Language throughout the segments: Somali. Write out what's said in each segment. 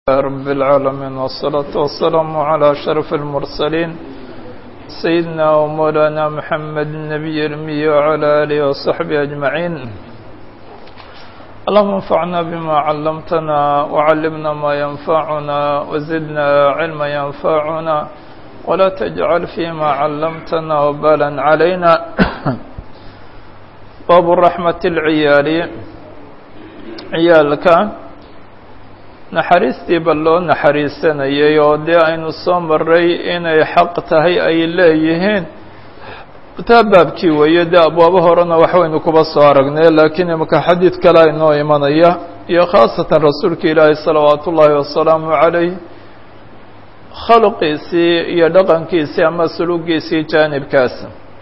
رب العالمين والصلاة والسلام على أشرف المرسلين سيدنا ومولانا محمد النبي الأمي وعلى آله وصحبه أجمعين اللهم انفعنا بما علمتنا وعلمنا ما ينفعنا وزدنا علما ينفعنا ولا تجعل فيما علمتنا وبالا علينا باب الرحمة العيال ciyaalka naxariistii ba loo naxariisanayay oo dee aynu soo maray inay xaq tahay ay leeyihiin taa baabkii weeye dee abwaabo horena waxwaynu kuba soo aragnay laakiin imaka xadiid kale aynoo imanaya iyo khaasatan rasuulka ilaahi salawaatu ullaahi wasalaamu calayh khalqiisii iyo dhaqankiisii ama sulugiisii jaanibkaas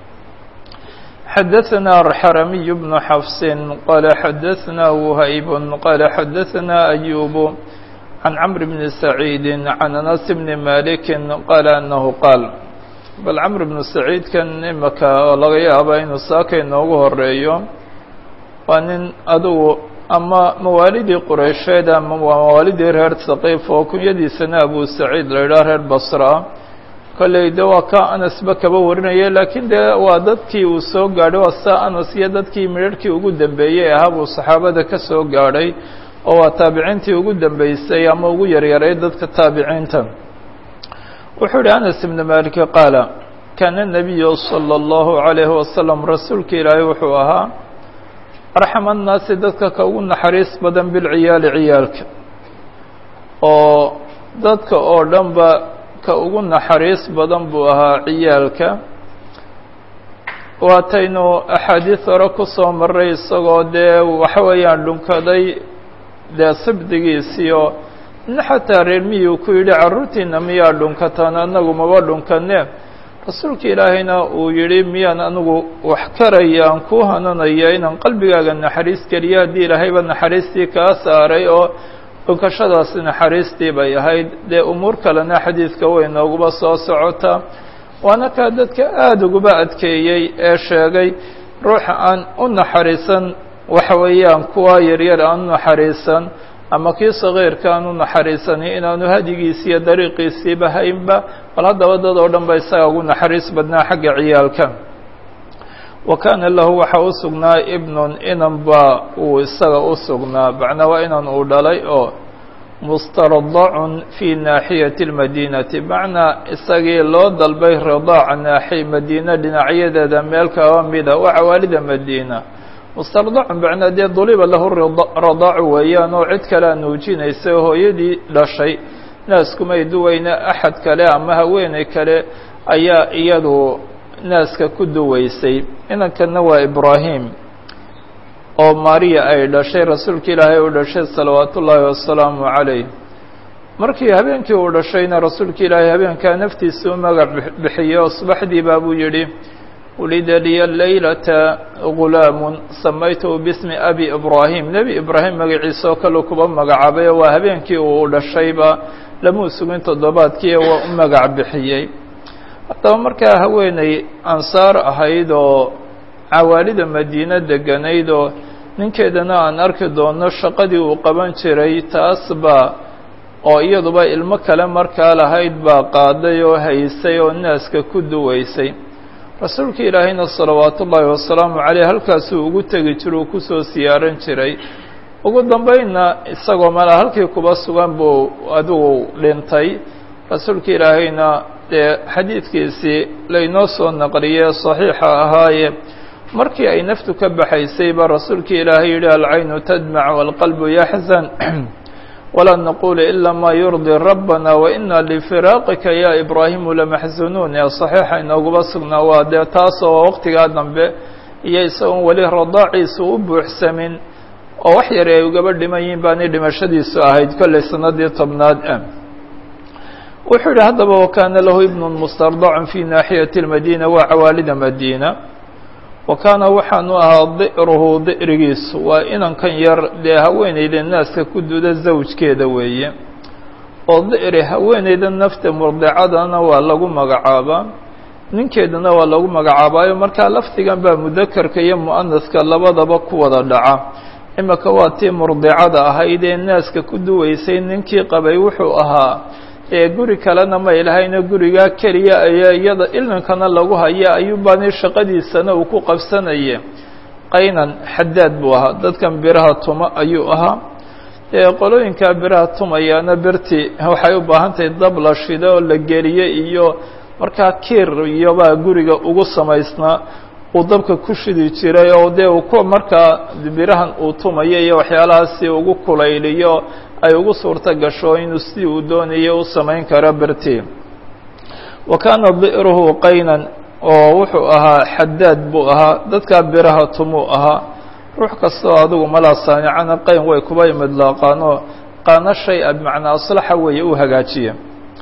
xdثna الxrمي بن xفs qال xdثna وhayb qال xdثna أyوب عن cمر بن سعيid عن أنس بن مالك qال أنه qاal bal cمر بن سعيidkan imaka oo laga yaaba inuu saaka inoogu horeeyo waa nin adugu ama mawaalidii quraysheed ama mawaalidii reer ثaqيf oo kunyadiisana abu سacيid la idhaha reer bصra kolley de waa ka anasba kaba warinaya laakiin de waa dadkii uu soo gaadhay waa saa anas iyo dadkii midharhkii ugu dambeeyey ahaa buu saxaabada ka soo gaadhay oo waa taabiciintii ugu dambeysay ama ugu yaryaray dadka taabiciinta wuxuu yihi anas ibn maliki qaala kaana nabiyu salى اllahu عalayhi wasalam rasuulka ilaahay wuxuu ahaa arxama annaasi dadka ka ugu naxariis badan bilciyaali ciyaalka oo dadka oo dhan ba ka ugu naxariis badan buu ahaa ciyaalka waataynu axaadiis hore ku soo maray isagoo dee waxa weeyaan dhunkaday dee sibdigiisiio nin xataa reer miyuu ku yidhi carruurtiina miyaa dhunkataan anagu maba dhunkane rasuulka ilaahayna uu yidhi miyaan anigu wax karaya aan ku hananaya inaan qalbigaaga naxariis geliyo haddii ilaahayba naxariistii kaa saaray oo dhunkashadaasi naxariistii bay ahayd dee umuur kalena xadiidka way nooguba soo socotaa waana kaa dadka aada uguba adkeeyey ee sheegay ruuxa aan u naxariisan waxa weeyaan kuwa yaryar aan u naxariisan ama kii sagiirka aan u naxariisani inaanu hadigiisi iyo dariiqiisiiba haynba bal haddaba dad oo dhan ba isaga ugu naxariis badnaa xagga ciyaalka wa kaana lahu waxaa u sugnaa ibnun inan ba uu isaga u sugnaa macnaa waa inan uu dhalay oo mustardacun fii naaxiyati اlmadiinati macnaa isagii loo dalbay ridaaca naaxi madiina dhinacyadeeda meel kaba mida waa cawaalida madiina mustardacun macnaa dee duliba lahu radaacu weeyaan oo cid kale a nuujinaysa hooyadii dhashay naaskumay duweyne axad kale ama haweeney kale ayaa iyadu naaska ku duwaysay inankana waa ibraahim oo mariya ay dhashay rasuulka ilaahay u dhashay salawaatu ullaahi wasalaamu calayh markii habeenkii uu dhashayna rasuulka ilaahay habeenkaa naftiisa u magac bixiyey oo subaxdii baa buu yidhi wulida liya laylata gulaamun samaytahu bismi abi ibraahim nebi ibraahim magaciisa oo kale kuba magacaabay oo waa habeenkii uu dhashayba lamuu sugin toddobaadkii waa u magac bixiyey haddaba markaa haweeney ansaar ahayd oo cawaalida madiine deganayd oo ninkeedana aan arki doono shaqadii uu qaban jiray taas baa oo iyaduba ilmo kale markaa lahayd baa qaaday oo haysay oo naaska ku duwaysay rasuulka ilaahayna salawaatu ullaahi wasalaamu caleyh halkaasuu ugu tegi jira uu kusoo siyaaran jiray ugu dambeynna isagoo mala halkii kuba sugan buu adigu dhintay rasuulka ilaahayna dee xadiidkiisii laynoo soo naqliyey saxiixa ahaaye markii ay naftu ka baxaysay baa rasuulka ilaahay yidhi alcaynu tadmac waalqalbu yaxzan walaa naqulu ila ma yurdi rabbana waina lifiraaqika ya ibraahimu lamaxzunuun ee saxiixa inooguba sugnaa waa dee taasoo waqtigaa dambe iyo isagoon weli radaaciisu u buuxsamin oo wax yar ay ugaba dhiman yihin baanay dhimashadiisu ahayd kollay sanadii tobnaad ah wuxuu yihi haddaba wakaana lahu ibnu mustardacun fi naaxiyati اlmadiina waa cawaalida madiina wa kaana waxaanu ahaa di'ruhu di'rigiisu waa inankan yar dee haweeneyda naaska ku duda zawjkeeda weeye oo di'ri haweeneyda nafta murdicadana waa lagu magacaabaa ninkeedana waa lagu magacaabaayo markaa lafdigan baa mudakarka iyo mu'anaska labadaba ku wada dhaca imika waa tii murdicada ahayd ee naaska ku duwaysay ninkii qabay wuxuu ahaa ee guri kalena may lahayno gurigaa keliya ayaa iyada ilinkana lagu haya ayuubaani shaqadiisana uu ku qabsanaye qaynan xadaad buu ahaa dadkan biraha tuma ayuu ahaa ee qolooyinkaa biraha tumayaana berti waxay u baahan tahay dab la shido oo la geliye iyo markaa kiir iyobaa guriga ugu samaysnaa uu dabka ku shidi jiray oo dee uu ku markaa birahan uu tumayo iyo waxyaalahaasi ugu kulayliyo ay ugu suurto gasho inuu sidii uu doonayo u samayn karo berti wa kaana bi'ruhu qaynan oo wuxuu ahaa xadaad buu ahaa dadkaa biraha tumuu ahaa ruux kastoo adigu malaa saanicana qayn way kuba imidlaaqaanoo qaano shay a bimacnaa aslaxa weeye u hagaajiya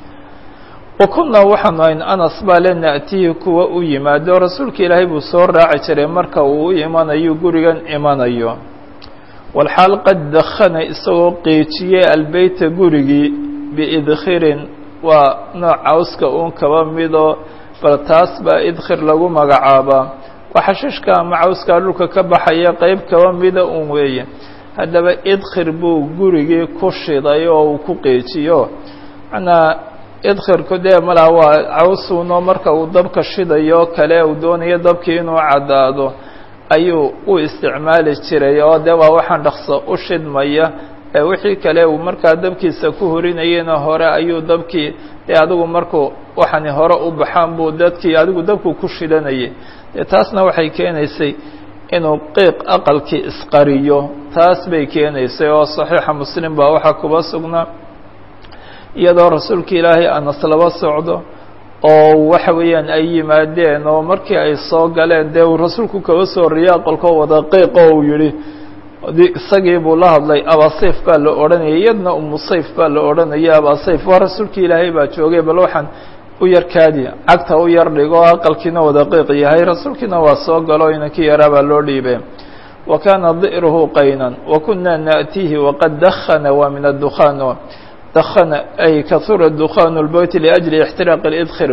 wa kunnaa waxaanu ayn anas baa le na'tihi kuwa u yimaado rasuulka ilaahay buu soo raaci jiray marka uu u imanayo gurigan imanayo walxaal qad dakhana isagoo qiijiyey albeyta gurigii biidkhirin waa nooc cawska uun kaba midoo bal taas baa idkhir lagu magacaabaa waa xashiishka ama cawskaa dhulka ka baxaya qeyb kaba mida un weeye haddaba idkhir buu gurigii ku shiday oo uu ku qiijiyo manaa idkhirku dee malaa waa cawsuuno marka uu dabka shidayo kale uu doonayo dabkii inuu caddaado ayuu u isticmaali jiray oo dee waa waxaan dhaqso u shidmaya ee wixii kale uu markaa dabkiisa ku horinayena hore ayuu dabkii dee adigu markuu waxani hore u baxaan buu dadkii adigu dabku ku shidanayay dee taasna waxay keenaysay inuu qiiq aqalkii isqariyo taas bay keenaysay oo saxiixa muslim baa waxaa kuba sugnaa iyadoo rasuulka ilaahay anas laba socdo oo waxa weeyaan ay yimaadeen oo markii ay soo galeen dee uu rasuulku kaba soo horreeyey aqalkoo wada qiiqo uu yidhi isagii buu la hadlay abasayf baa la odhanayay iyadna umu sayf baa la odhanaya abasayf waa rasuulka ilaahay baa joogay bal waxaan u yar kaadi cagta u yar dhigo aqalkiina wada qiiq yahay rasuulkiina waa soo galo inankii yaraa baa loo dhiibay wa kaana di'ruhu qaynan wa kunaa na'tiihi waqad dakhana waa min addukhaan dakhana ay kahura dukhaanu lbeyti liajli ixtiraaq lidkhir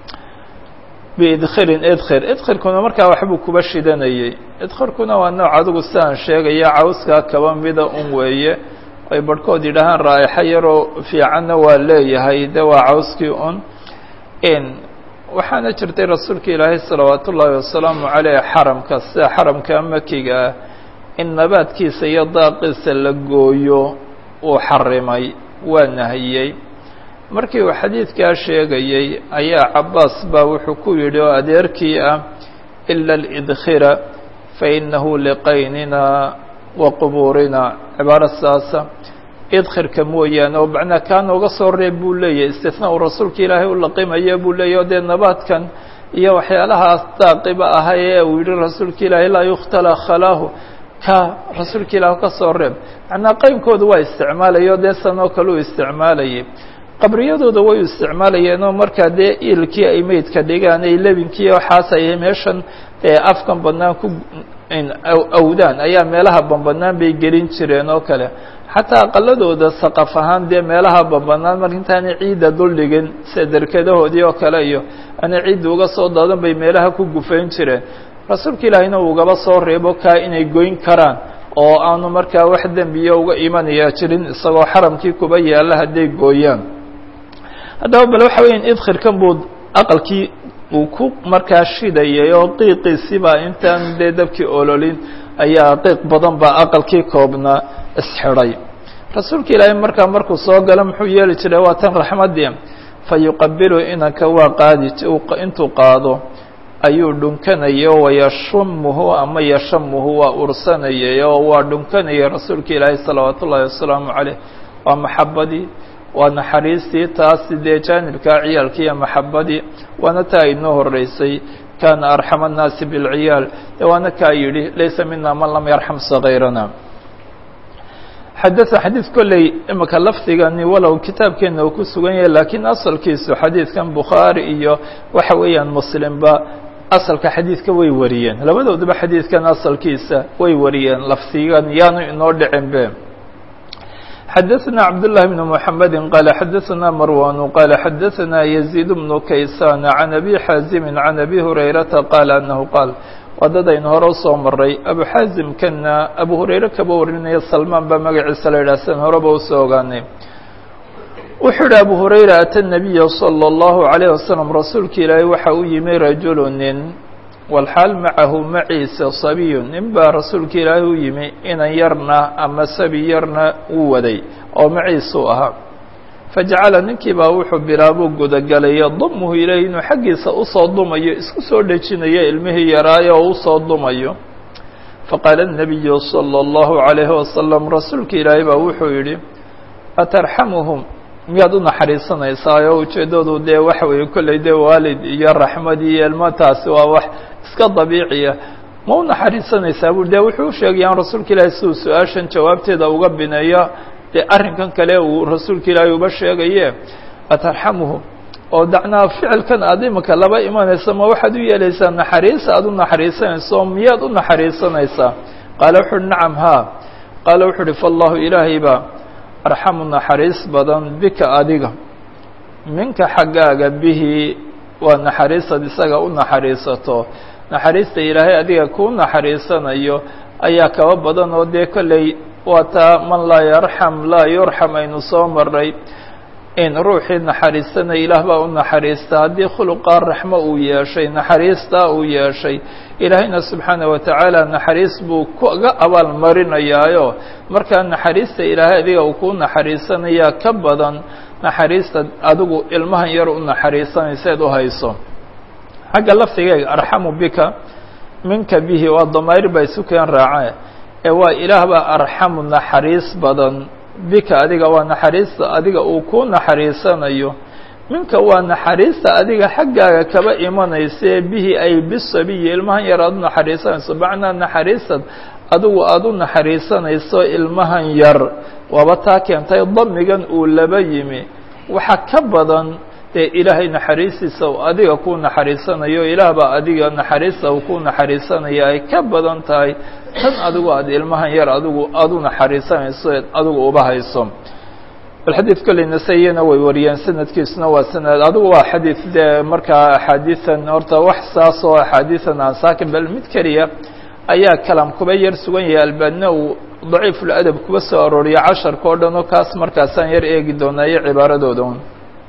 biidkhirin idkhir idkhirkuna markaa waxbuu kuba shidanayey idkhirkuna waa nooc adigu sidaan sheegaya cawskaa kaba mida un weeye ay barhkood yidhaahaan raa'ixa yaroo fiicanna waa leeyahay de waa cawskii un in waxaana jirtay rasuulka ilaahay salawaat ullaahi wasalaamu caleyh xaramka sida xaramka makiga ah in nabaadkiisa iyo daaqiisa la gooyo uu xarimay waa nahiyey markii uu xadiidkaa sheegayey ayaa cabbaas baa wuxuu ku yidhi oo adeerkii ah ila alidkhira fainahu liqaynina wa qubuurina cibaaro saasa idkhirka mooyaane oo macnaa kaa nooga soo reeb buu leeyahy istifnaa uu rasuulka ilaahay u laqimayo buu leeyahy o dee nabaadkan iyo waxyaalahaas daaqiba ahay ee uu yihi rasuulka ilaahay laa yukhtala khalaahu ka rasuulka ilaah ka soo reeb macnaa qaynkooda waa isticmaalaya o dee sanoo kale u isticmaalayay qabriyadooda way u isticmaalayeen oo markaa dee iilkii ay meydka dhigaan ay lebinkii waxaas ay meeshan ee afkan bannaan ku awdaan ayaa meelaha banbanaan bay gelin jireen oo kale xataa aqaladooda saqaf ahaan dee meelaha banbanaan mar intaanay ciidda duldhigin sida derkadahoodii oo kale iyo aanay ciidda uga soo daadan bay meelaha ku gufayn jireen rasuulka ilaahayna ugaba soo reebo kaa inay goyn karaan oo aanu markaa wax dembiya uga imanaya jirin isagoo xaramkii kuba yaalla hadday gooyaan haddaba bal waxa weeyaan idkhirkan buu aqalkii uu ku markaa shidayay oo qiiqiisibaa intaan dee dabkii ololin ayaa qiiq badan baa aqalkii koobnaa isxidhay rasuulka ilaahay markaa markuu soo galo muxuu yeeli jiray waa tan raxmaddii fa yuqabilu inanka waa qaadi intuu qaado ayuu dhunkanayay oo wayashumuhu ama yashamuhu waa ursanayay oo waa dhunkanayay rasuulka ilaahay salawaat ullaahi wasalaamu caleyh waa maxabadii waa naxariistii taasi dee jaanibkaa ciyaalkii iyo maxabadii waana taa inoo horeysay kaana arxama annaasi bilciyaal de waana kaa yidhi laysa mina man lam yarxam sakayrana xadaa xadiid kolley imika lafdigani walow kitaabkeena uu ku sugan yahay laakiin asalkiisu xadiidkan bukhaari iyo waxa weeyaan muslimba asalka xadiidka way wariyeen labadooduba xadiidkan asalkiisa way wariyeen lafdigan yaanu inoo dhicin be xadaثna cabdاللahi بن محamedi qال xadaثna marwan qال xadaثna يزيد بن kaysan عan أbي xاazimi عan أbي هurayرaةa qال أنه qاal waa dad aynu hore usoo maray abu xaasimkanna abu hurayre kaba warinaya salmaan baa magaciisa la yidhah sidan horeba usoo ogaanay wuxuu yihi abu hurayra ata nabiya salى اllahu عalayه wasalam rasuulka ilaahay waxa u yimi rajulu nin walxaal macahu maciisa sabiyu nin baa rasuulka ilaahay u yimi inan yarna ama sabi yarna uu waday oo maciisuu ahaa fajacala ninkii baa wuxuu bilaabuu gudagalay yadumuhu ilayh inuu xaggiisa usoo dumayo isku soo dhejinayo ilmihii yaraayo oo usoo dumayo faqaala الnabiyu salى اllahu عalayhi wasalam rasuulka ilaahay baa wuxuu yidhi atarxamuhum miyaad u naxariisanaysaa oo ujeeddadu dee waxa weeye kolley dee waalid iyo raxmad iyo ilmo taasi waa wax iska dabiiciya ma u naxariisanaysaa bu dee wuxuu u sheegayaan rasuulka ilaahay siduu su-aashan jawaabteeda uga bineeyo dee arrinkan kale uu rasuulka ilaahay uba sheegaye atarxamuhum oo dacnaa ficilkan aad imika laba imanaysa ma waxaad u yeelaysaa naxariis aad u naxariisanayso miyaad u naxariisanaysaa qaala wuxu uhi nacam haa qaala wuxuu uhi faallahu ilaahay baa arxamu naxariis badan bika adiga minka xaggaaga bihi waa naxariisad isaga u naxariisato naxariista ilaahay adiga kuu naxariisanayo ayaa kaba badan oo dee kolley waa taa man laa yarxam laa yurxam aynu soo maray in ruuxii naxariisanaya ilaah baa u naxariista haddii khuluqaa raxmo uu yeeshay naxariistaa uu yeeshay ilaahayna subxaana wa tacaala naxariis buu kaga abaal marinayaayo markaa naxariista ilaahay adiga uu kuu naxariisanayaa ka badan naxariista adigu ilmahan yar u naxariisanayseed u hayso xagga laftigeega arxamu bika minka bihi waa damaayr baa isu keen raace ee waa ilaah baa arxamu naxariis badan bika adiga waa naxariista adiga uu kuu naxariisanayo minka waa naxariista adiga xaggaaga kaba imanaysae bihi ay bisabiyi ilmahan yar aad u naxariisanayso macnaa naxariistad adigu aada u naxariisanayso ilmahan yar waaba taa keentay damigan uu laba yimi waxa ka badan dee ilaahay naxariistiisa uu adiga kuu naxariisanayo ilaah baa adiga naxariista uu kuu naxariisanaya ay ka badan tahay tan adigu aada ilmahan yar adigu aada u naxariisanayso eed adigu uba hayso bal xadiid kolley nasayena way wariyeen sanadkiisuna waa sanad adigu waa xadiid dee markaa axaadiian horta wax saas oo axaadiian aan saakin bal mid keliya ayaa kalam kuba yar sugan yahay albaanina uu daciifuladab kuba soo arooriya casharka o dhan oo kaas markaasaan yar eegi doonaa iyo cibaaradooda un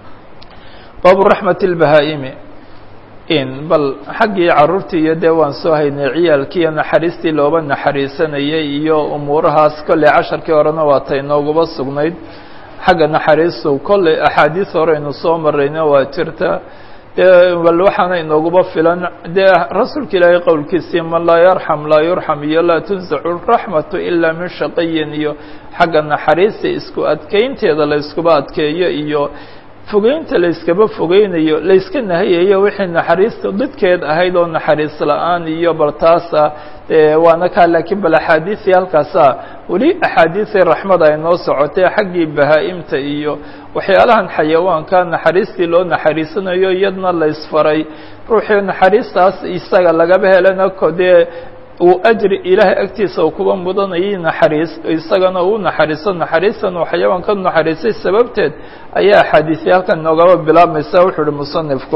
baabu raxmat اlbahaa-imi in bal xaggii carruurtii iyo dee waan soo haynay ciyaalkiiyo naxariistii looba naxariisanayay iyo umuurahaas kolley casharkii horena waa tay nooguba sugnayd xagga naxariistu kolley axaadiis hore aynu soo marayna waa jirta dee bal waxaana inooguba filan dee rasuulka ilaahay qowlkiisii man laa yarxam laa yurxam iyo laa tunsacu raxmatu ilaa min shaqiyin iyo xagga naxariista isku adkeynteeda la iskuba adkeeyo iyo fogeynta la yskaba fogeynayo la yska nahayayo wixii naxariista didkeed ahayd oo naxariis la-aan iyo bal taasa waana kaa laakiin bal axaadiisii halkaasa weli axaadiisii raxmada ay noo socotay xaggii bahaa-imta iyo waxyaalahan xayawaanka naxariistii loo naxariisanayo iyadna la ysfaray ruuxii naxariistaas isaga lagaba helana kodee uu ajri ilaahay agtiisa uu kuba mudanayay naxariis isagana uu naxariiso naxariistan uu xayawaanka naxariisay sababteed ayaa axaadiisya halkan noogaba bilaabmaysa wuxuu uhi musanifku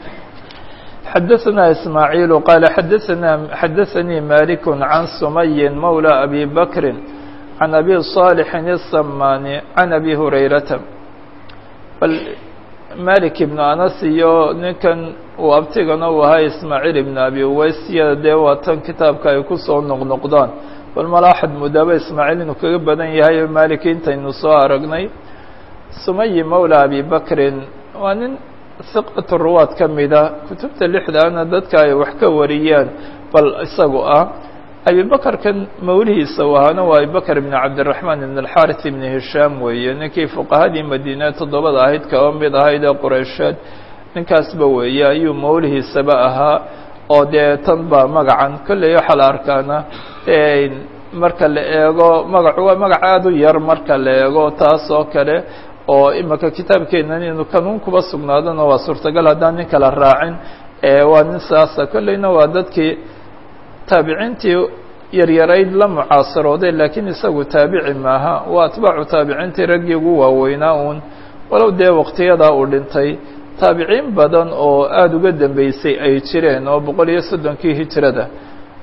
xadaثna ismaaعiil qaala xadaثna xadaثanii malik can sumayi mawlى abi bakri can abi صaalixin الsamani can abi hurayrata bal malik ibnu anas iyo ninkan uu abtigana uu ahaa ismaaciil ibnu abi uweysyada dee waa tan kitaabka ay kusoo noqnoqdaan bal malaaxad mudaaba ismaaciil inuu kaga badan yahay malik intaynu soo aragnay sumayi mawla abi bakrin waa nin hiqatu ruwaad ka mida kutubta lixdaana dadka ay wax ka wariyaan bal isagu ah abibakarkan mawlihiisa u ahaana waa abibakr ibn cabdiraxmaan ibn alxaris ibn hishaam weeye ninkii fuqahadii madiine toddobada ahayd kaba mid ahayd ee qureysheed ninkaasba weeye ayuu mawlihiisaba ahaa oo dee tan baa magacan kolley waxaa la arkaana marka la eego magacu waa magac aada u yar marka la eego taas oo kale oo imika kitaabkeenan inuu kanuun kuba sugnaadona waa suurtagal haddaan nin kala raacin waa nin saasa kolleyna waa dadkii taabiciintii yaryarayd la mucaasarooday laakiin isagu taabici maaha waa atbaacu taabiciintii raggii ugu waaweynaa uun walow dee waqtiyadaa uu dhintay taabiciin badan oo aada uga dambeysay ay jireen oo boqol iyo soddonkii hijrada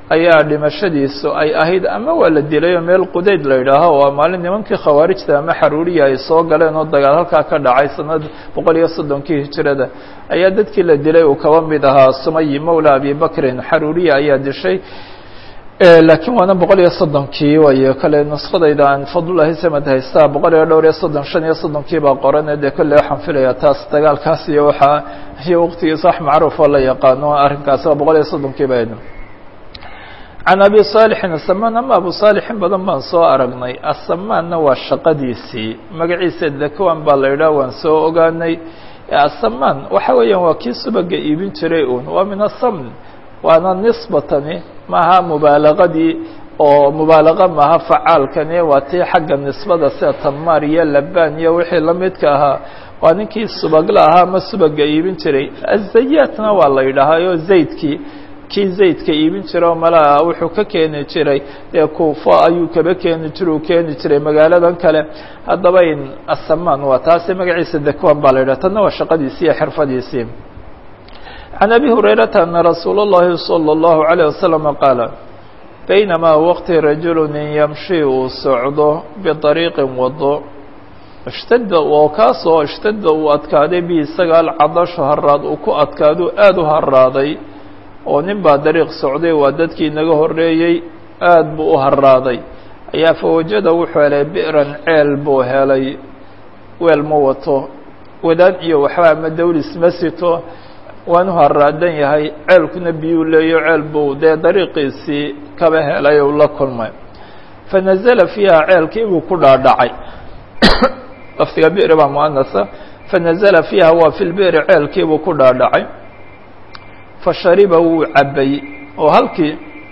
ayaa dhimashadiisu ay ahayd ama waa la dilayoo meel qudayd la yidhaaho waa maalin nimankii khawaarijta ama xaruuriya ay soo galeen oo dagaal halkaa ka dhacay sanad boqol iyo soddonkii hijirada ayaa dadkii la dilay uu kaba mid ahaa sumayi mawla abi bakrin xaruuriya ayaa dishay laakiin waana boqol iyo soddonkii wayo kale nuskadayda aan fadlulahi samad haystaa boqol iyo dhowr iyo soddon shan iyo soddonkii baa qorane dee kolle waxaan filayaa taas dagaalkaas iyo waxaa iyo waqtigiisa wax macruuf oo la yaqaano arrinkaasi waa boqol iyo soddonkii ba can abi saalixin asamaan ama abu saalixin badan baan soo aragnay asamaanna waa shaqadiisii magaciisa dakwaan baa la yidhaha waan soo ogaanay asamaan waxa weeyaan waa kii subaga iibin jiray un waa min asamn waana nisbatani maaha mubaalaqadii oo mubaalaqa maaha facaalkani waa tii xagga nisbada sida tamaar iyo labaan iyo wixii la midka ahaa waa ninkii subagla ahaa ama subaga iibin jiray azayaatna waa la yidhaahaa oo zaydkii kii zaydka iibin jira oo malaa wuxuu ka keeni jiray dee kuufo ayuu kaba keeni jira uu keeni jiray magaaladan kale haddaba in asamaan waa taasi magaciisa dakwan baa la yidhaha tanna waa shaqadiisii iyo xirfadiisii can abi hurayrata ana rasuula اllahi salى اllahu عalيه wasalam qaala baynamaa waqti rajulu nin yamshi uu socdo biطariiqin wado ishtada oo kaasoo ishtada uu adkaaday bi isaga alcadashu haraad uu ku adkaadu aada u haraaday oo nin baa dariiq socday waa dadkii naga horreeyey aada buu u haraaday ayaa fawajada wuxuu helay bi'ran ceel buu helay weel ma wato wadaan iyo waxba ama dawlis ma sito waanu haraadan yahay ceelkuna biyuu leeyo ceel buu dee dariiqiisii kaba helay ou la kulmay fa nazala fiiha ceelkii buu ku dhaadhacay lafdiga bi'ri baa muanasa fa nazala fiiha waa fi lbi'ri ceelkii buu ku dhaadhacay fashariba wuu cabbay oo halkii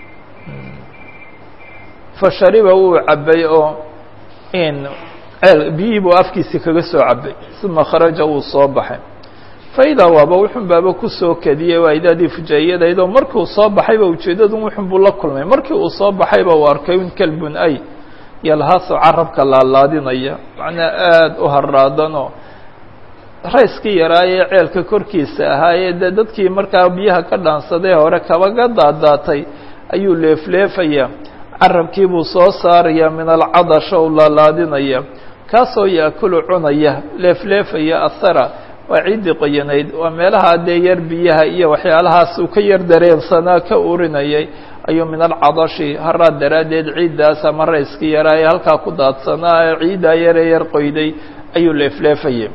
fashariba wuu cabbay oo in ceel biyihii buu afkiisii kaga soo cabbay uma kharaja wuu soo baxay faidaa waaba wuxun baaba kusoo kadiyey waa idaadii fujaayadaydoo markii uu soo baxayba ujeeddadu wuxun buu la kulmay markii uu soo baxayba uu arkay un kalbun ay yalhaaso carabka laalaadinaya macnaa aada u haraadanoo rayskii yaraayee ceelka korkiisa ahaayee dee dadkii markaa biyaha ka dhaansadee hore kabaga daadaatay ayuu leefleefaya carabkii buu soo saaraya min alcadasha u laalaadinaya kaasoo yaakulu cunaya leefleefaya ahara waa ciiddii qoyanayd waa meelaha dee yar biyaha iyo waxyaalahaas uu ka yar dareensanaa ka urinayay ayuu min alcadashi haraad daraaddeed ciiddaas ama rayskii yaraa ee halkaa ku daadsanaa ee ciiddaa yaree yar qoyday ayuu leefleefayay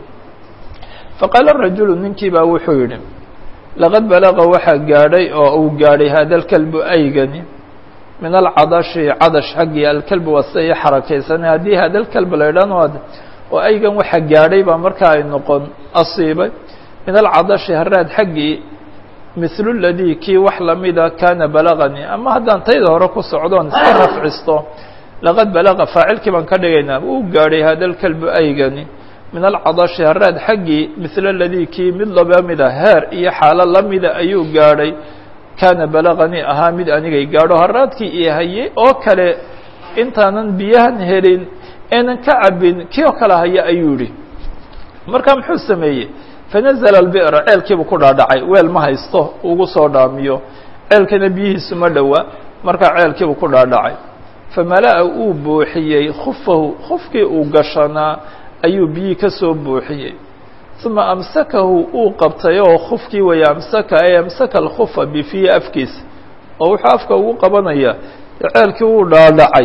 faqaala rajulu ninkii baa wuxuu yidhi laqad balaqa waxaa gaadhay oo uu gaadhay hada alkalbu aygani min alcadashi cadash xaggii alkalbu waa sida ii xarakaysanay haddii hada alkalb la ydhan oo aygan waxa gaadhay baa markaa ay noqon asiibay min alcadashi haraad xaggii mithlu ladii kii wax lamida kaana balaganii ama haddaan tayda hore ku socdoon iska rafcisto laqad balaqa faacilkii baan ka dhigaynaa uu gaadhay hada alkalbu aygani min alcadashi haraad xaggii mithla ladii kii mid laba mida heer iyo xaalo lamida ayuu gaadhay kaana balaganii ahaa mid anigay gaadho haraadkii iyo hayey oo kale intaanan biyahan helin enan ka cabin kii oo kale haya ayuu yihi marka muxuu sameeyey fanazla albi'ra ceelkiibu ku dhaadhacay weel ma haysto ugu soo dhaamiyo ceelkana biyihiisu ma dhowa markaa ceelkiibu ku dhaadhacay famala-a uu buuxiyey khufahu khufkii uu gashanaa ayuu biyii ka soo buuxiyey uma amsakahu uu qabtay oo khufkii waya amsaka ee amsaka alkhufa bifihi afkiisa oo wuxuu afka ugu qabanaya ceelkii wuu dhaadhacay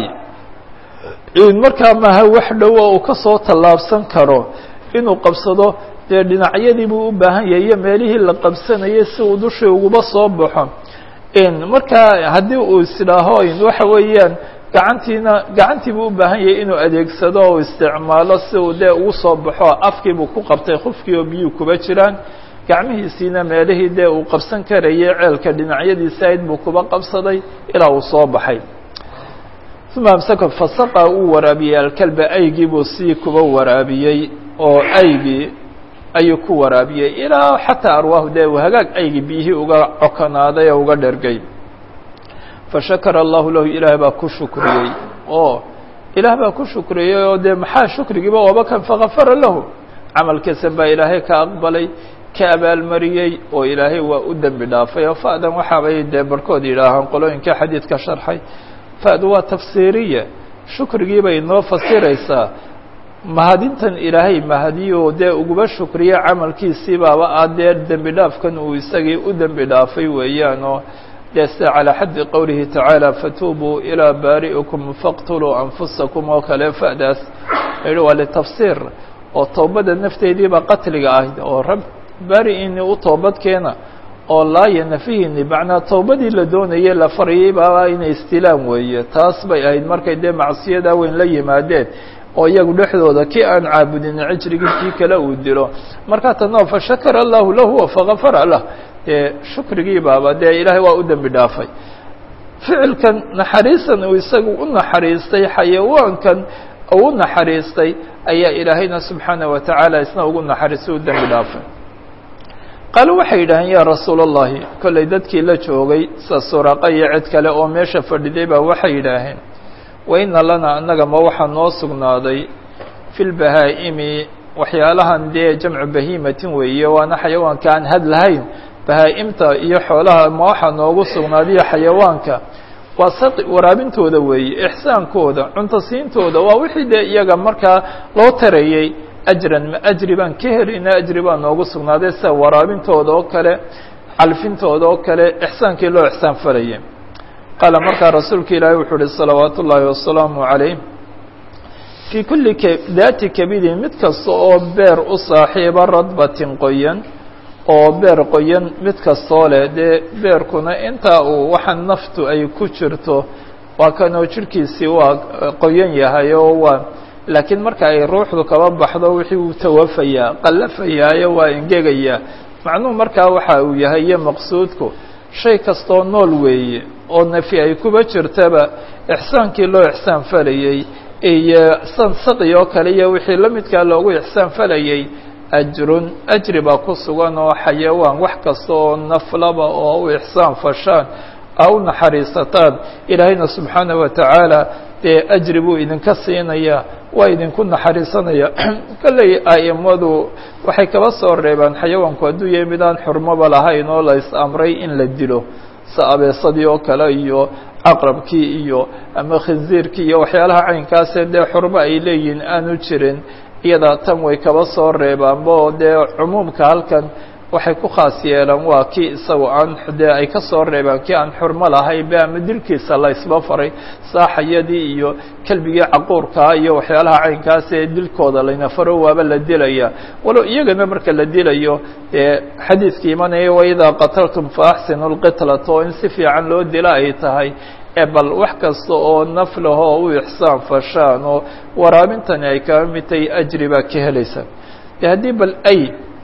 markaa maaha wax dhowo uu ka soo tallaabsan karo inuu qabsado dee dhinacyadii buu u baahan yahay iyo meelihii la qabsanayay si uu dushii uguba soo baxo markaa haddii uu isdhaaho waxa weeyaan gacantiina gacantii buu u baahan yahay inuu adeegsado oo isticmaalo si uu dee ugu soo baxo afkii buu ku qabtay khufkii oo biyuu kuba jiraan gacmihiisiina meelihii dee uu qabsan karayay ceelka dhinacyadiisa ayd buu kuba qabsaday ilaa uu soo baxay uma amsaka fasaqa uu waraabiyey alkalba aygii buu sii kuba waraabiyey oo aygii ayuu ku waraabiyey ilaa xataa arwaahu dee uu hagaag aygii biyihii uga cokonaaday oo uga dhergay fashakara allahu lahu ilaah baa ku shukriyey oo ilaah baa ku shukriyey oo dee maxaa shukrigiiba waba kan fakafara lahu camalkiisan baa ilaahay ka aqbalay ka abaalmariyey oo ilaahay waa u dembi dhaafay oo fa'dan waxaabay dee barhkood yidhaahaan qolooyinka xadiidka sharxay fa'du waa tafsiiriya shukrigii bay noo fasiraysaa mahadintan ilaahay mahadiyo dee uguba shukriye camalkiisii baaba ah dee dembi dhaafkan uu isagii u dembi dhaafay weeyaan oo dee sida calىa xaddi qowlihi tacaala fatuubuu ilىa baari'ikum faqtuluu anfusakum oo kale fa'daas yihi waa litafsiir oo toobadda nafteediiba qatliga ahayd oo rab baari-ini u toobad keena oo laaya nafihini macnaa toobadii la doonayay la faryay baaba inay istilaan weeye taas bay ahayd markay dee macsiyadaa weyn la yimaadeen oo iyagu dhexdooda kii aan caabudin cijrigii kii kale uu dilo markaa tanoo fashakara allahu lahu fagafara lah dee shukrigii baaba dee ilaahay waa u dembi dhaafay ficilkan naxariisan uu isagu u naxariistay xayawaankan uu u naxariistay ayaa ilaahayna subxaanaه wa tacaala isna ugu naxariistay u dembi dhaafay qaalo waxay yidhaaheen yaa rasuul اllahi kollay dadkii la joogay sa suraqa iyo cid kale oo meesha fadhiday baa waxay yidhaaheen waina lana annaga ma waxaa noo sugnaaday fi lbahaa'imi waxyaalahan dee jamcu bahiimatin weeye waana xayawaanka aan had lahayn bahaa-imta iyo xoolaha ma waxaa noogu sugnaadiyo xayawaanka waa saqi waraabintooda weeye ixsaankooda cunto siintooda waa wixii dee iyaga markaa loo tarayey ajran ma ajri baan ka helina ajri baa noogu sugnaaday sida waraabintooda oo kale calfintooda oo kale ixsaankii loo ixsaan falayay qaala markaa rasuulka ilaahi wuxuu uhi salawaatu ullaahi wasalaamu calayh fii kulli daati kabidin mid kasta oo beer u saaxiiba radbatin qoyan oo beer qoyan mid kastoo leh dee beerkuna intaa uu waxa naftu ay ku jirto waa kanoo jirhkiisii waa qoyan yahay oo waa laakiin marka ay ruuxdu kaba baxdo wixii uu tawafayaa qallafayaayo waa engegayaa macnuhu markaa waxa uu yahay iyo maqsuudku shay kastoo nool weeye oo nafi ay kuba jirtaba ixsaankii loo ixsaan falayey iyo san saqi oo kale iyo wixii la midkaa loogu ixsaan falayey ajrun ajri baa ku sugan oo xayawaan wax kasta oo naflaba oo u ixsaan fashaan a u naxariisataan ilaahayna subxaanaه wa tacaala dee ajri buu idinka siinaya waa idinku naxariisanaya kolley a'imadu waxay kaba soo reebaan xayawaanku hadduu yahay mid aan xurmoba lahayn oo la is-amray in la dilo sa abeesadii oo kale iyo caqrabkii iyo ama khinziirkii iyo waxyaalaha caynkaasee dee xurmo ay leeyihiin aanu jirin iyada tan way kaba soo reebaanbo dee cumuumka halkan waxay ku khaas yeelaan waa kii isaga aan dee ay ka soo reebaan kii aan xurmo lahayn be ama dilkiisa la isba faray saaxayadii iyo kelbigii caquurkaa iyo waxyaalaha caynkaas ee dilkooda layna faro waaba la dilaya walow iyagana marka la dilayo dee xadiidkii imanaya waidaa qataltum fa axsinu lqitlata oo in si fiican loo dila ay tahay ee bal wax kasta oo naflaho u ixsaan fashaan oo waraabintani ay kaba mid tahay ajri baa ka helaysa de haddii bal ay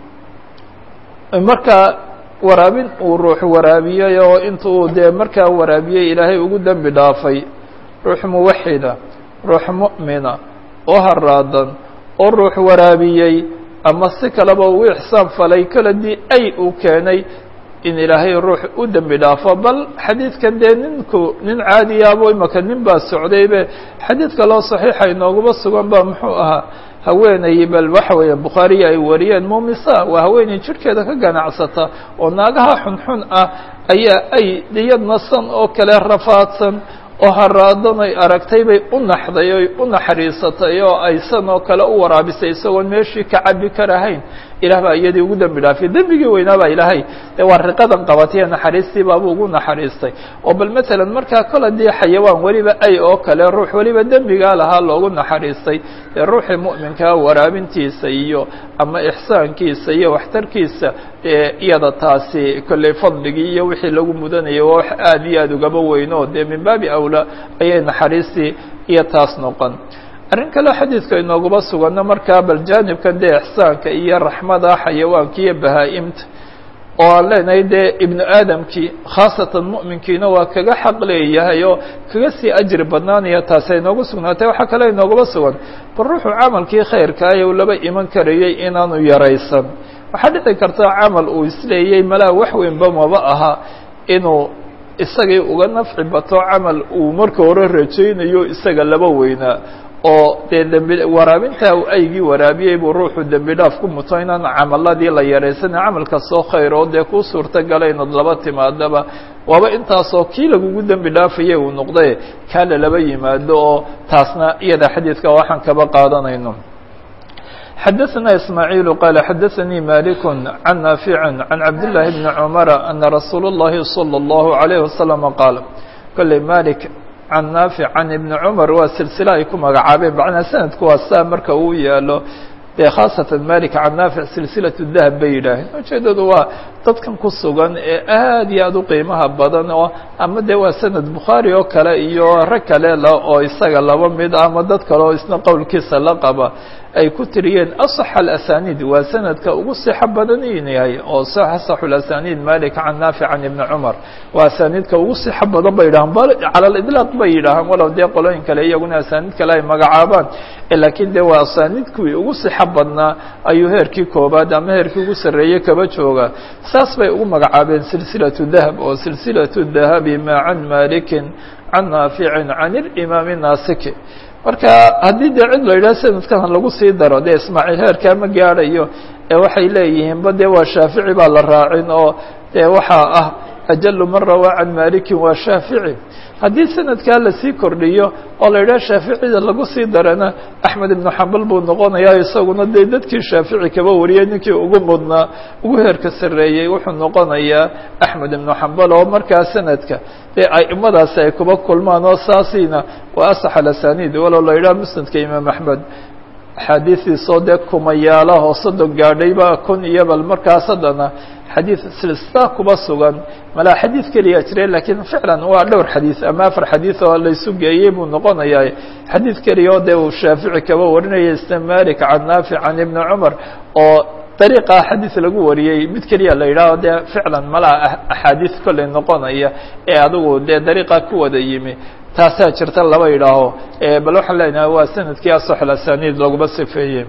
markaa waraabin uu ruux waraabiyey oo intuu dee markaa waraabiyey ilaahay ugu dembi dhaafay ruux muwaxida ruux mu'mina oo haraadan oo ruux waraabiyey ama si kaleba ugu ixsaan falay koladii ay uu keenay in ilaahay ruux u dembi dhaafo bal xadiidkan dee ninku nin caadiyaabo imaka nin baa socdaybe xadiidka loo saxiixa inooguma sugan ba muxuu ahaa haweeney bal waxa weeye bukhaariya ay wariyeen mumisa waa haweeney jirhkeeda ka ganacsata oo naagaha xunxun ah ayaa ay iyadna san oo kale rafaadsan oo haraadan ay aragtay bay u naxday oy u naxariisatay oo ay san oo kale u waraabisay isagoon meeshii ka cabi karahayn ilah baa iyadii ugu dembi dhaafay dembigii weynaa baa ilaahay dee waa riqadan qabatay naxariistii baabuu ugu naxariistay oo bal matalan markaa kol haddii xayawaan weliba ay oo kale ruux weliba dembigaa lahaa loogu naxariistay dee ruuxii mu'minkaa waraabintiisa iyo ama ixsaankiisa iyo waxtarkiisa dee iyada taasi kolley fadligii iyo wixii lagu mudanayay waa wax aad iyo aad ugaba weyno dee min baabi awlaa ayay naxariistii iyo taas noqon arrin kaleo xadiidka inooguma suganno markaa bal jaanibkan dee ixsaanka iyo raxmada xayawaanka iyo bahaa-imta oo aan leenahay dee ibnu aadamkii khaasatan mu'minkiina waa kaga xaq leeyahay oo kaga sii ajri badnaanaya taasi inoogu sugnaatay waxaa kale inooguma sugan bal ruuxuu camalkii khayrkaayo u laba iman karayay inaanu yaraysan waxaa dhici karta camal uu isleeyey malaa wax weynba maba aha inuu isagii uga nafci bato camal uu marka hore rajaynayo isaga laba weynaa oo dee dembi waraabintaa uu aygii waraabiyey buu ruuxu dembi dhaaf ku muto inaan camaladii la yaraysanin camal kastoo khayr oo dee kuu suurto gala inaad laba timaadaba waaba intaasoo kii lagugu dembi dhaafayay uu noqday kaa lalaba yimaado oo taasna iyada xadiidka waxaan kaba qaadanayno xadaثna ismaaعiil qala xadaثanii malik can naafic can cabdالlahi bni cumara ana rasuul الlahi salى الlahu عalayه waslama qaal kolley malik can naafic can ibni cumar waa silsila ay ku magacaabeen macnaa sanadku waa saa marka uu yaalo dee khaasatan malik can naafic silsilaة dahab bay yidhaaheen ujeedadu waa dadkan ku sugan ee aad iyo aad u qiimaha badan oo ama dee waa sanad bukhaari oo kale iyo rag kale oo isaga laba mid ama dad kale oo isna qowlkiisa la qaba ay ku tiriyeen aصx alasaniid waa sanadka ugu sixo badan in yahay oo asaxu alasaniid malik can naafic can ibni cumar waa asaniidka ugu sixo badan bay yidhahaan cala lidlaaq bay yidhaahaan walow dee qolooyin kale iyaguna asaniid kale ay magacaabaan lakiin dee waa asaniidkii ugu sixo badnaa ayuu heerkii koobaad ama heerkii ugu sarreeyey kaba jooga saas bay ugu magacaabeen silsilaة dahab oo silsilaة dahabi ma can malikin can naaficin can اlimaami naasiki marka haddii dee cid la yidhaha sanadkan lagu sii daro dee ismaaciil heerkaa ma gaadhayo ee waxay leeyihiinba dee waa shaafici baa la raacin oo dee waxaa ah ajalu man rawaa can malikin waa shaafici haddii sanadkaa lasii kordhiyo oo la yidhaha shaaficida lagu sii darana axmed ibnu xambal buu noqonayaa isaguna dee dadkii shaafici kaba wariyey ninkii ugu mudnaa ugu heerka sarreeyey wuxuu noqonayaa axmed ibnu xambal oo markaa sanadka dee aimadaasi ay kuba kulmaan oo saasiina waa asax alasaniid walow la yidhaha musnadka imaam axmed axaadiistiisoo dee kumayaalaho soddon gaadhayba kun iyo bal markaas haddana xadiid silsila kuba sugan malaa xadiid keliya jire lakiin ficlan waa dhowr xadiid ama afar xadiid oo laysu geeyey buu noqonayaa xadiid keliya oo dee uu shaafici kaba warinaya isna malik can naafic can ibni cumar oo dariiqa xadiid lagu wariyey mid keliya la yidhaaho dee ficlan malaa axaadiid kolley noqonaya ee adigu dee dariiqa ku wada yimi taasaa jirta laba yidhaaho bal waxaan leenahay waa sanadkii asax asaniid laguma sifeeyey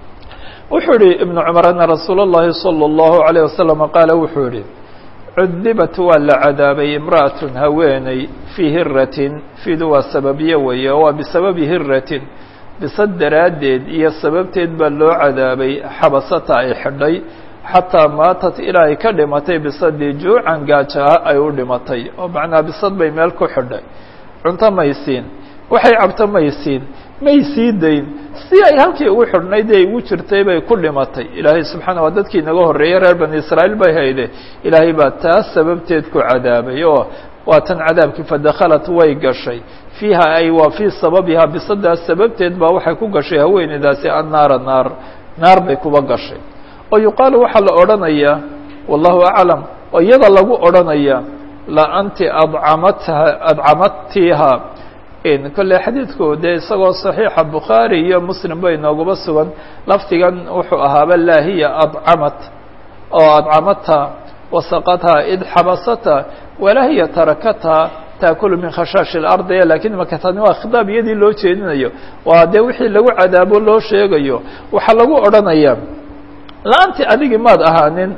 wuxuu yihi ibnu cumar ana rasuul اllahi salى اllahu عalيه wasalam qaala wuxuu yihi cudibat waa la cadaabay imra'atun haweeney fii hiratin fiidu waa sababiye weeye waa bisababi hiratin bisad daraaddeed iyo sababteed baa loo cadaabay xabasata ay xidhay xataa maatat ilaa ay ka dhimatay bisadii juucan gaajaha ay u dhimatay oo macnaa bisad bay meel ku xidhay cunto maysiin waxay cabto maysiin may sii dayn si ay halkii ugu xidhnayd ee igu jirtay bay ku dhimatay ilaahay subxaana waa dadkii inaga horreeyey reer bani israa'iil bay hayde ilaahay baa taas sababteed ku cadaabay oo waa tan cadaabkii fadakhalat way gashay fiiha ay waa fii sababiha bisadaas sababteed baa waxay ku gashay haweeneydaasi annaara naar naar bay kuba gashay oo yuqaalu waxaa la odhanayaa wallahu aclam oo iyada lagu odhanaya la anti adcamatha adcamadtiha kolley xadiidku dee isagoo saxiixa bukhaari iyo muslim bay nooguba sugan lafdigan wuxuu ahaaba laa hiya adcamat oo adcamatha wasaqatha id xabasatha walaa hiya tarakatha taakulu min khashaashi اlardi lakin makatani waa khitaab iyadii loo jeedinayo waa dee wixii lagu cadaabo loo sheegayo waxaa lagu odhanaya la-anti adigii maad ahaanin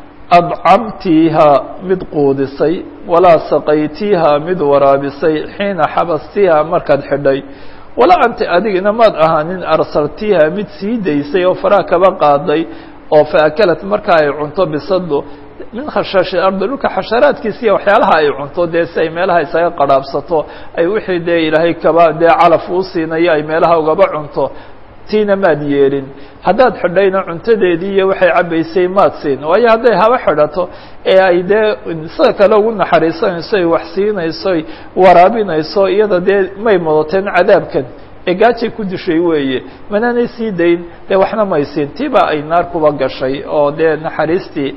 adcamtiiha mid quudisay walaa saqaytiiha mid waraabisay xiina xabastiiha markaad xidhay walaa anti adigina maad ahaanin arsaltiiha mid sii daysay oo faraha kaba qaaday oo faakalat marka ay cunto bisado min khashaashi ardi dhulka xasharaadkiisiiya waxyaalaha ay cunto dee si ay meelaha isaga qadhaabsato ay wixii dee ilaahay kaba dee calaf uu siinayo ay meelaha ugaba cunto tiina maad yeelin haddaad xidhayna cuntadeedii iyo waxay cabbaysay maad siin waayo hadday haba xidhato ee ay dee sida kale ugu naxariisanayso ay wax siinayso ay waraabinayso iyada dee may mudateen cadaabkan ee gaajay ku dishay weeye manaanay sii dayn dee waxna may siin tiba ay naar kuba gashay oo dee naxariistii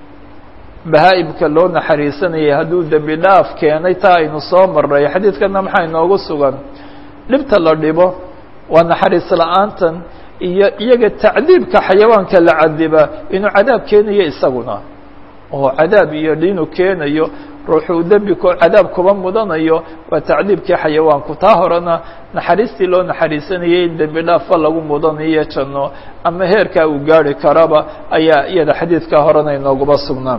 bahaa-imka loo naxariisanayay hadduu dembi dhaaf keenay taa aynu soo marray xadiidkana maxaa inoogu sugan dhibta la dhibo waa naxariis la-aantan iyo iyaga tacdiibka xayawaanka la cadiba inuu cadaab keenayo isaguna oo cadaab iyo inuu keenayo ruuxuu dembi ko cadaab kuba mudanayo waa tacdiibkii xayawaanku taa horena naxariistii loo naxariisanayay in dembi dhaafa lagu mudanayo janno ama heerkaa uu gaari karaba ayaa iyada xadiidkaa horena inooguba sugnaan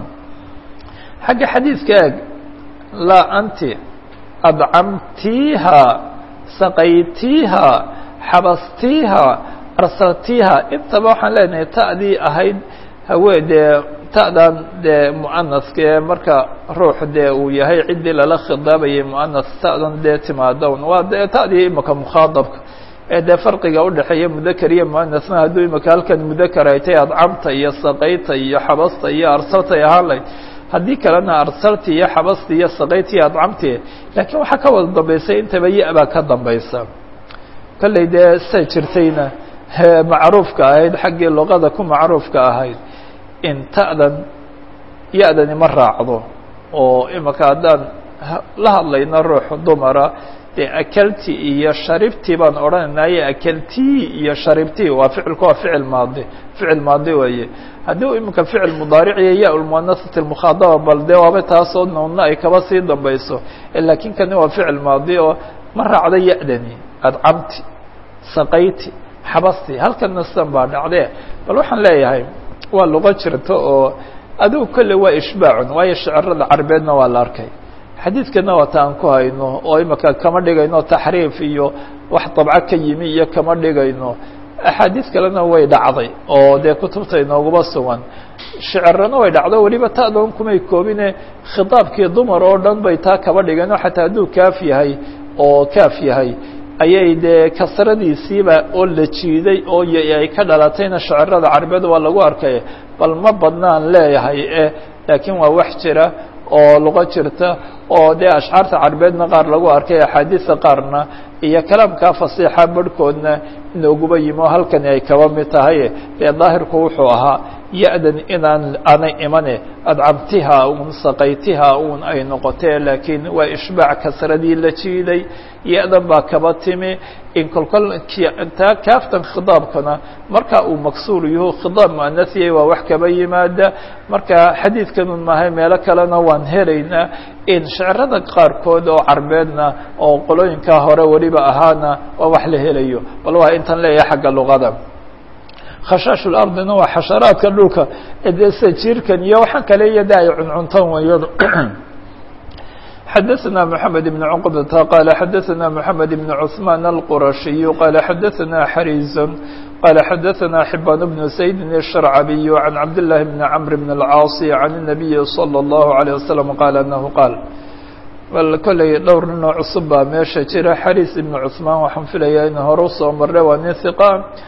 xagga xadiidka eeg laa anti adcamtiiha saqaytiiha xabastiiha arsaltiiha intaba waxaan leenahay ta'dii ahayd hawee dee ta'dan dee mu'anaska ee marka ruux dee uu yahay ciddii lala khidaabayay mu'anas ta'dan dee timaadown waa dee ta'dii imika mukhaadabka ee dee farqiga udhexeeya mudakar iyo mu'anasna hadduu imika halkan mudakar ay tahay adcamta iyo saqayta iyo xabasta iyo arsalta ay ahaan layd haddii kalena arsalti iyo xabasti iyo saqayti iyo adcamti laakiin waxaa ka wada dambaysay intaba ya-baa ka dambaysa kolley dee say jirtayna macruufka ahayd xaggii luqada ku macruufka ahayd in ta'dan ya-dani ma raacdo oo imika haddaan la hadlayno ruux dumara dee akelti iyo sharibti baan odhanaynaye akelti iyo sharibti waa ficilku waa ficil maadi ficil maadi weeye haddii u imika ficil mudaariciyo ya lmuanasati lmukhaadaba bal dee waaba taasoo noonna ay kaba sii dambayso laakiin kani waa ficil maadi oo ma raacdo ya-dani adcamti saqayti xabasti halkana sidan baa dhacdee bal waxaan leeyahay waa luqo jirta oo adigu kolle waa ishbaacun waayo shicirada carbeedna waa la arkay xadiidkana waa ta aan ku hayno oo imika kama dhigayno taxriif iyo wax dabco ka yimi iyo kama dhigayno axaadiis kalena way dhacday oo dee kutubta inooguma sugan shicirana way dhacdo weliba ta'doon kumay koobine khitaabkii dumar oo dhan bay taa kaba dhigeen oo xataa hadduu kaaf yahay oo kaaf yahay ayay dee kasradiisiiba oo la jiiday oo ay ka dhalatayna shicirada carbeed waa lagu arkay bal ma badnaan leeyahay e laakiin waa wax jira oo luqo jirta oo dee ashcaarta carbeedna qaar lagu arkay axaadiista qaarna iyo kalaamkaa fasiixa barhkoodna inooguba yimi oo halkani ay kaba mid tahay dee daahirku wuxuu ahaa ya-dan inaan aanay imane adcamtiha un saqaytiha un ay noqotee laakiin waa ishbaac kasradii la jiiday ya-dan baa kaba timi in kolkol taa kaaftan khidaabkana marka uu maksuur yaho khidaab muanasiyay waa wax kaba yimaada marka xadiidkanun maahay meelo kalena waan helaynaa in shicirada qaarkood oo carbeedna oo qolooyinkaa hore weliba ahaana waa wax la helayo bal waa intan leeyahay xagga luqada khashaash lardina waa xasharaadka dhulka dee sida jiirkan iyo waxaan kale iyo de ay cuncuntan wayadu xadaثna mحamed بن cqbta qala xadaثna mحamed بن cثman الqurashiy qala xadaثna xariz qala xadaثna xibaan بن sayd الشharcabiy عan cabd لlahi بn cmr بn الcاaصي عan النabiyi slى الlaه عليه وsلم qala anahu qaal bal kolley dhowr ninoo cusub baa meesha jira xariis ibn cثmaan waxaan filayaa in hore usoo marre waa nin hiqa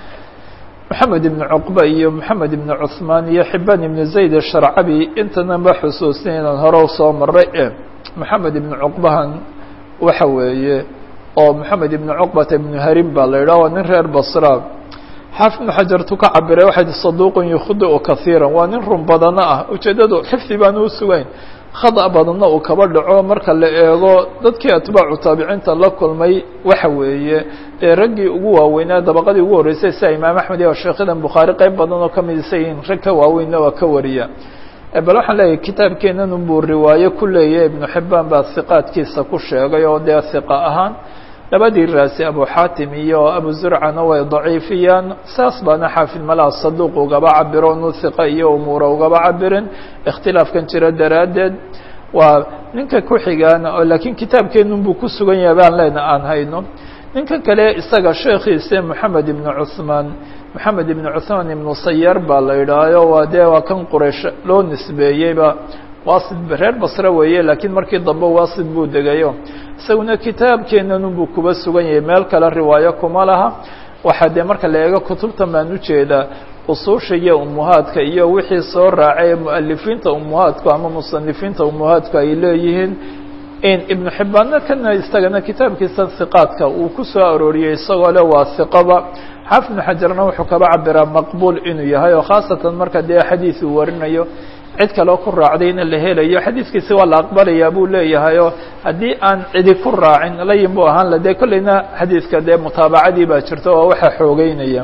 mحamed ibn cuqba iyo mحamed ibn cثmaan iyo xibaan ibn zayd الsharcabi intana ma xusuusin inaan hore usoo maray mحamed ibn cuqbahan waxa weeye oo mحamed ibn cuqbata ibn harim baa la yidhah waa nin reer basra xaafid ibn xajartu ka cabiray waxay saduuqun yukhdiu kahiira waa nin run badano ah ujeedadu xifdi baan u sugayn khada badanna uu kaba dhaco marka la eego dadkii atbaacu taabiciinta la kulmay waxa weeye ee raggii ugu waaweynaa dabaqadii ugu horreysay sida imaam axmed iyo sheekhadan bukhaari qeyb badan oo kamid isayiin rag ka waaweynna waa ka wariya bal waxaan leeyahay kitaabkeenan unbuu riwaayo ku leeyahy ibnu xibaan baa hiqaadkiisa ku sheegay oo dee hiqa ahaan labadii raasi abu xaatim iyo abu zurcana way daciifiyaan saas baana xaafid malaha saduuq ugaba cabiro nu hiqa iyo umuura ugaba cabirin ikhtilaafkan jira daraaddeed waa ninka ku xigaana oo laakiin kitaabkeenun buu ku sugan yahay baan leena aan hayno ninka kale isaga sheekhiise moxamed ibnu cuثmaan moxamed ibnu cuثmaan ibnu sayar baa la yidhaahayo waa dee waa kan quraysh loo nisbeeyeyba wasid reer basre weeye laakiin markii dambe wasid buu degayo isaguna kitaabkeenanunbuu kuba sugan yahay meel kale riwaayo kuma laha waxaa dee marka la eego kutubtan baan ujeedaa usuusha iyo umuhaadka iyo wixii soo raacay mualifiinta umuhaadku ama musanifiinta umuhaadku ay leeyihiin in ibnu xibbaanna kana isagana kitaabkiisa hiqaadka uu ku soo arooriyey isagoo le waa hiqaba xaafid ibnu xajarna wuxuu kaba cabiraa maqbuul inuu yahay oo khaasatan marka dee xadiis uu warinayo cid kaloo ku raacday in la helayo xadiiskiisi waa la aqbalayaa buu leeyahay oo haddii aan cidi ku raacin layin buu ahaan la dee kolleyna xadiiska dee mutaabacadii baa jirta oo waxaa xoogeynaya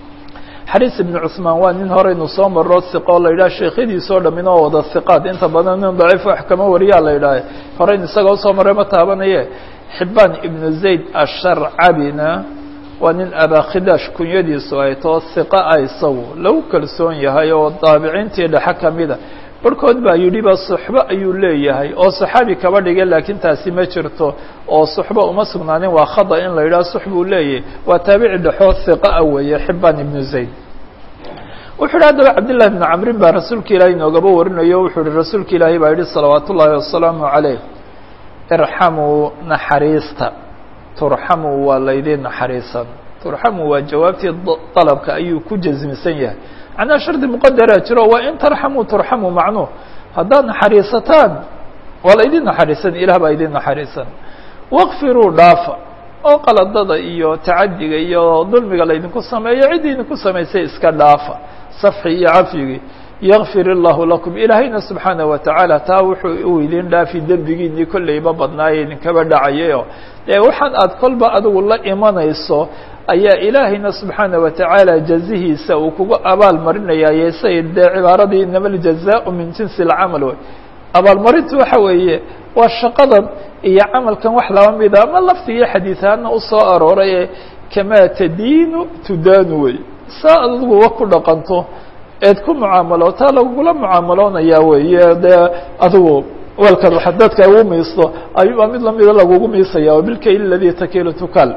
xariis ibnu cusmaan waa nin horeynu soo maro hiqo la yidhaha sheekhadiisoo dhamin oo wada hiqaad inta badan nin daciif wax kama wariyaa la yidhaha horeyn isagoo usoo maray ma taabanaye xibaan ibnu zayd asharcabina waa nin abakhidash kunyadiisu ay too hiqa ah isagu lagu kalsoon yahay oo daabiciintii dhexe kamida barhkood baa yidhi ba suxbo ayuu leeyahay oo saxaabi kaba dhigay laakiin taasi ma jirto oo suxbo uma sugnaanin waa khada in la yidhaha sux buu leeyahay waa taabici dhexoo hiqaa weeye xibaan ibnu zayd wuxu uhi haddaba cabdillahi bnu camrin baa rasuulka ilaahay inoogaba warinayo wuxuu uhi rasuulka ilaahay baa yihi salawaat ullaahi wasalaamu calayh irxamuu naxariista turxamuu waa laydin naxariisan turxamuu waa jawaabtii dalabka ayuu ku jasmisan yahay macnaha shardi muqadaraa jiro waa in tarxamuu turxamuu macnuh haddaad naxariisataan waa laydin naxariisan ilah baa idin naxariisan waqfiruu dhaafa oo qaladada iyo tacadiga iyo dulmiga laydinku sameeyo ciddii idinku samaysay iska dhaafa safxi iyo cafyigii yakfir illahu lakum ilaahayna subxaana wa tacaala taa wuxuu uu idin dhaafi dembigiinii kolleyba badnaaye idinkaba dhacayayo dee waxaan aad kolba adigu la imanayso ayaa ilaahayna subxaana wa tacaala jazihiisa uu kugu abaal marinayaaye say dee cibaaradii inama aljazaau min jinsi alcamal wey abaalmarintu waxa weeye waa shaqadan iyo camalkan wax laba mida ama laftigiyo xadiisaana usoo arooray ee kamaa tadiinu tudaanu wey saa adiguwa ku dhaqanto eed ku mucaamaloota lagugula mucaamaloonayaa weeye dee adigu weelkan waxa dadka ugu miisto ayuubaa mid lamida lagugu miisaya wabilkayl aladii takilu tukal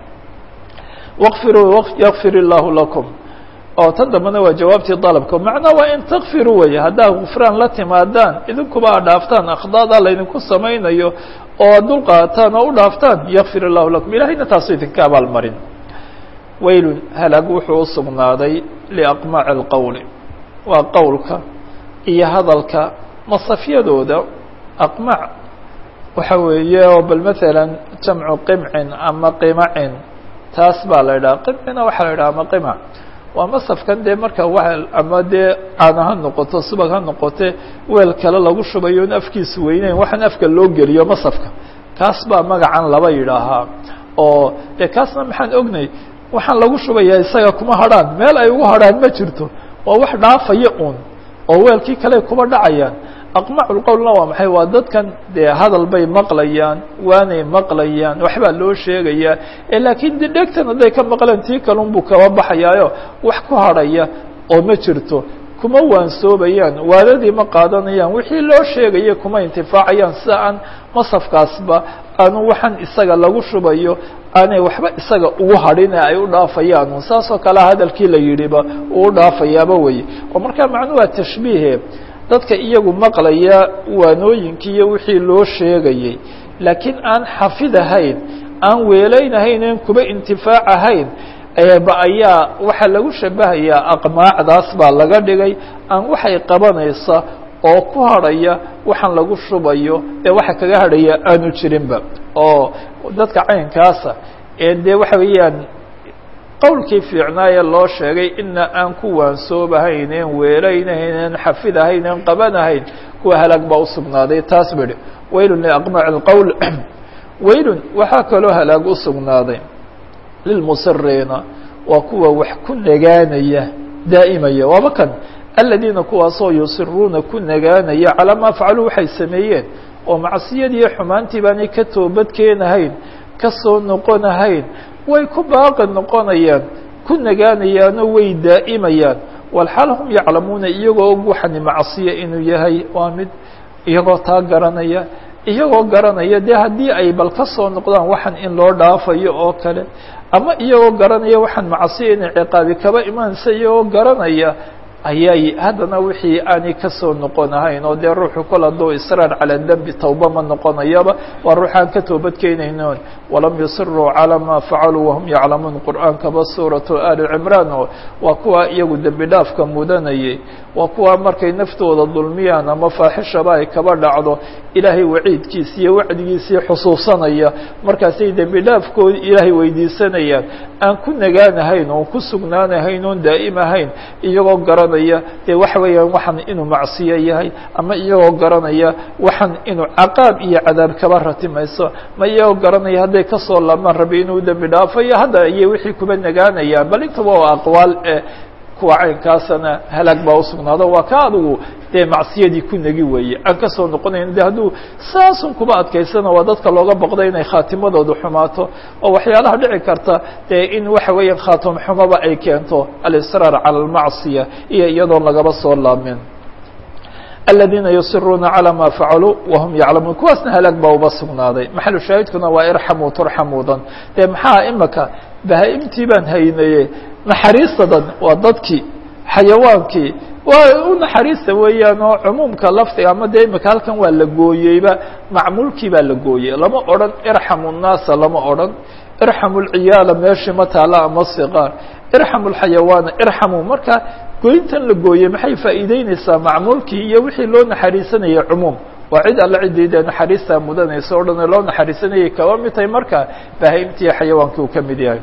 waqfiruu yakfir illaahu lakum oo tan dambena waa jawaabtii dalabka macnaa waa in takfiruu weeye haddaad gufraan la timaadaan idinkuba a dhaaftaan akhdaadaa laydinku samaynayo oo dul qaataan oo u dhaaftaan yakfir illahu lakum ilahayna taasu idinka abaalmarin waylun halaag wuxuu u sugnaaday liaqmaaci اlqowli waa qowlka iyo hadalka masafyadooda aqmac waxa weeye oo bal maala jamcu qimcin ama qimacin taas baa la idhaha qimcina waxaa la idhaha ama qimac waa masafkan dee marka wa ama dee caana ha noqoto subag ha noqote weel kale lagu shubayo in afkiisu weyneyn waxaan afka loo geliyo masafka kaas baa magacan laba yidhaahaa oo dee kaasna maxaan ognay waxaan lagu shubayaa isaga kuma hadrhaan meel ay ugu hadrhaan ma jirto waa wax dhaafaya un oo weelkii kale kuba dhacayaan aqmaculqowlna waa maxay waa dadkan dee hadal bay maqlayaan waanay maqlayaan waxbaa loo sheegayaa ee laakiin de dhegtan hadday ka maqleen tii kalun buu kaba baxayaayo wax ku hadhaya oo ma jirto kuma waansoobayaan waadadii ma qaadanayaan wixii loo sheegaya kuma intifaacayaan sida aan masafkaasba aanu waxaan isaga lagu shubayo aanay waxba isaga ugu hadhine ay u dhaafayaan saasoo kale hadalkii la yidhiba uu u dhaafayaaba weye oo markaa macnuu waa tashbiihe dadka iyagu maqlaya waanooyinkii iyo wixii loo sheegayey laakiin aan xafid ahayn aan weelaynahayn en kuba intifaac ahayn ba ayaa waxaa lagu shabahayaa aqmaacdaas baa laga dhigay aan waxay qabanaysa oo ku hadhaya waxaan lagu shubayo ee waxa kaga hadhaya aanu jirinba oo dadka caynkaasa ee dee waxa weeyaan qowlkii fiicnaaye loo sheegay ina aan ku waansoobahayn en weelaynahayn en xafidahayn en qabanahayn kuwa halaag baa usugnaaday taas bidhi waylun liaqmaaci اlqowl waylun waxaa kaloo halaag usugnaaday lilmusiriina waa kuwa wax ku nagaanaya daa'imaya waaba kan aladiina kuwaasoo yusiruuna ku nagaanaya calaa maa facaluu waxay sameeyeen oo macsiyadiiyo xumaantii baanay ka toobadkeenahayn ka soo noqonahayn way ku baaqi noqonayaan ku nagaanayaanoo way daa'imayaan walxaal hum yaclamuuna iyagoo og waxani macsiya inuu yahay waa mid iyagoo taa garanaya iyagoo garanaya dee haddii ay bal ka soo noqdaan waxan in loo dhaafayo oo kale ama iyagoo garanaya waxaan macsiya inay ciqaabi kaba imaanaysa iyagoo garanaya ayay haddana wixii aanay kasoo noqonahayn oo dee ruuxu kol hadduu israar calaa dembi tawba ma noqonayaba waa ruuxaan ka toobadkeynaynoon walam yusiruu calaa maa facaluu wahum yaclamuun qur'aankaba suuratu ali cimraan oo waa kuwa iyagu dembi dhaafka mudanayay waa kuwa markay naftooda dulmiyaan ama faaxishaba ay kaba dhacdo ilaahay waciidkiisi iyo wacdigiisii xusuusanaya markaasay dembi dhaafkoodi ilaahay weydiisanayaan aan ku nagaanahayn oon ku sugnaanahayn oon daa'im ahayn iyagoo garanaya dee waxa weeyaan waxan inuu macsiyo yahay ama iyagoo garanaya waxan inuu caqaab iyo cadaab kaba ratimayso ma iyagoo garanaya hadday kasoo laabmaan rabi inuu dembi dhaafayo hadda ayay wixii kuba nagaanayaan bal intaba waa aqwaal e kuwa caynkaasana halaag baa usugnaado waa ka adigu dee macsiyadii ku negi weeye aan kasoo noqonayn de hadduu saasun kuba adkaysana waa dadka looga boqda inay khaatimadoodu xumaato oo waxyaalaha dhici karta dee in waxa weeyaan khaatim xumaba ay keento alisraar cala almacsiya iyo iyadoon lagaba soo laabmin aladiina yusiruuna calى ma facaluu wahum yaclamuun kuwaasna halaag baa uba sugnaaday maxalu shaahidkuna waa irxamuu turxamuudan dee maxaa imaka bahaa-imtii baan haynaye naxariistadan waa dadkii xayawaankii waa u naxariista weeyaan oo cumuumka lafdiga ama dee imika halkan waa la gooyeyba macmuulkii baa la gooyey lama odhan irxamu nnaasa lama odhan irxamu lciyaala meeshii ma taala ama siqaar irxamu lxayawaana irxamuu marka goyntan la gooyey maxay faa'iideyneysaa macmuulkii iyo wixii loo naxariisanayay cumuum waa cid alla ciddii dee naxariistaa mudanaysa o dhan loo naxariisanayay kaba mid tahay marka bahaa-imtii xayawaankii uu ka mid yahay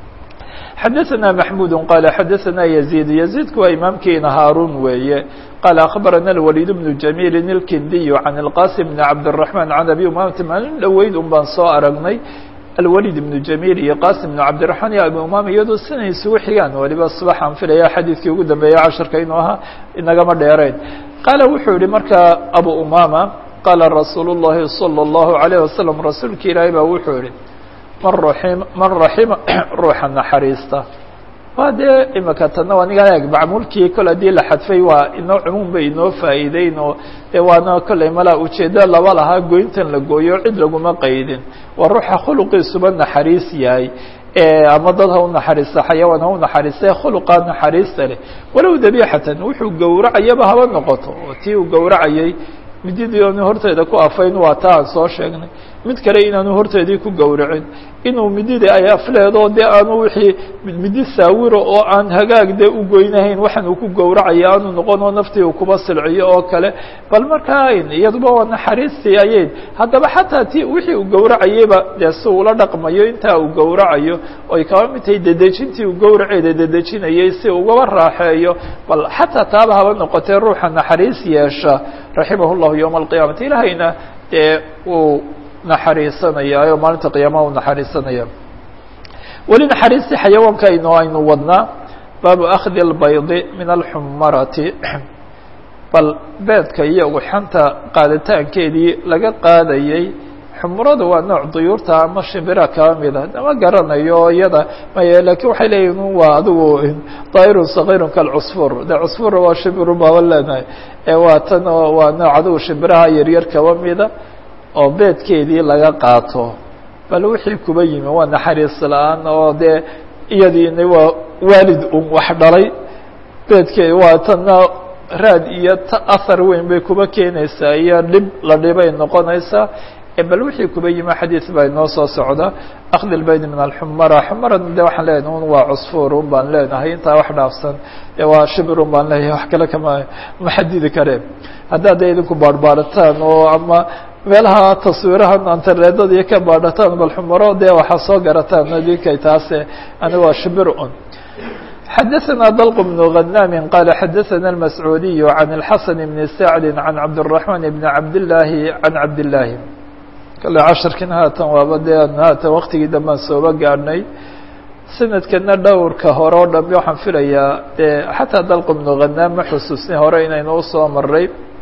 xadaثna maxmud qal xadaثna يزيد يزيدku waa imaamkiina haaruun weeye qال أخbarana الوليد بن جميل الkindiي عن الqاسم بن cabدالرحمن عن أbي umamata maalin dhoweyd un baan soo aragnay الوليد بن جميل iyo qاسم بن cabdiرحمن iyo abi umama iyadoo sinay isugu xigaan waliba subaxaan filaya xadiidkii ugu dambeeya casharka inuu ahaa inagama dheerayn qaala wuxuu yihi marka abu umama qaala rasuul الlahi صلى الlaهu عليه وasلم rasuulki ilaahi baa wuxuu yihi man raxim man raxima ruuxa naxariista waa dee imika tana waa nigan eeg macmuulkii kol haddii la xadfay waa inoo cumuum bay inoo faa'iideyn oo dee waana kolley malaa ujeeddo laba lahaa goyntan la gooyo cid laguma qaydin waa ruuxa khuluqiisuba naxariis yahay ama dad ha u naxariista xayawaan ha u naxariista khuluqaa naxariista leh walow dabiixatan wuxuu gowracayaba haba noqoto oo tii uu gowracayay mididii oonu horteeda ku afayn waa taa aan soo sheegnay mid kale inaanu horteedii ku gowracin inuu midida ay afleedo dee aanu wixii midi saawiro oo aan hagaag dee u goynahayn waxaan uu ku gowracaya aanu noqon oo naftii uu kuba silciyo oo kale bal markaa iyaduba waa naxariistii ayayd haddaba xataa ti wixii uu gowracayeyba dee si ula dhaqmayo intaa uu gowracayo oy kaba mid tahay dedejintii uu gowraceeda dedejinayay si ugaba raaxeeyo bal xataa taaba haba noqotee ruuxa naxariis yeesha raximah llahu yowma alqiyaamati ilaahayna dee uu naxariisanaya oo maalinta qiyaamaha u naxariisanaya weli naxariistii xayawaanka aynu aynu wadnaa baabu akhdi اlbaydi min alxumarati bal beedka iyo uxanta qaaditaankeedii laga qaadayey xumurada waa nooc duyuurta ama shimbira kaba mida ma garanayo iyada may lakin waxay leeyihin waa adigu daa'irun sagiirun kalcusfur de cusfur waa shimbiru baaba leenahay waa tan oo waa nooc adigu shimbiraha yaryar kaba mida oo beedkeedii laga qaato bal wixii kuba yimi waa naxariis la-aan oo dee iyadiina waa waalid un wax dhalay beedkeedi waa tana raad iyo ahar weyn bay kuba keenaysaa iyo dhib la dhibay noqonaysaa bal wixii kuba yimi xadiid baa inoo soo socda akdi lbayd min alxumara xumarana de waxaan leenahay un waa cusfur un baan leenahay intaa wax dhaafsan de waa shibir un baan leeyahay wax kale kama ma xadidi kareen haddaad de idinku baarbaarataan oo ama meelaha taswiirahan antareedada iyo ka baadhataan bal xumaro dee waxaa soo garataan adinkay taase aniga waa shibir un xadaثna dلq بن غناm qال xadaثna الmascuudiي عan الxaسن بن سacd عan cabdالرحمن بن cabdاللahi عan cabdاللahi kale casharkin haatan waaba dee haatan waktigii dambaan sooba gaadhnay sanadkana dhowrka hore o dham waxaan filayaa dee xataa dalq بن غناm ma xusuusni hore inaynu usoo maray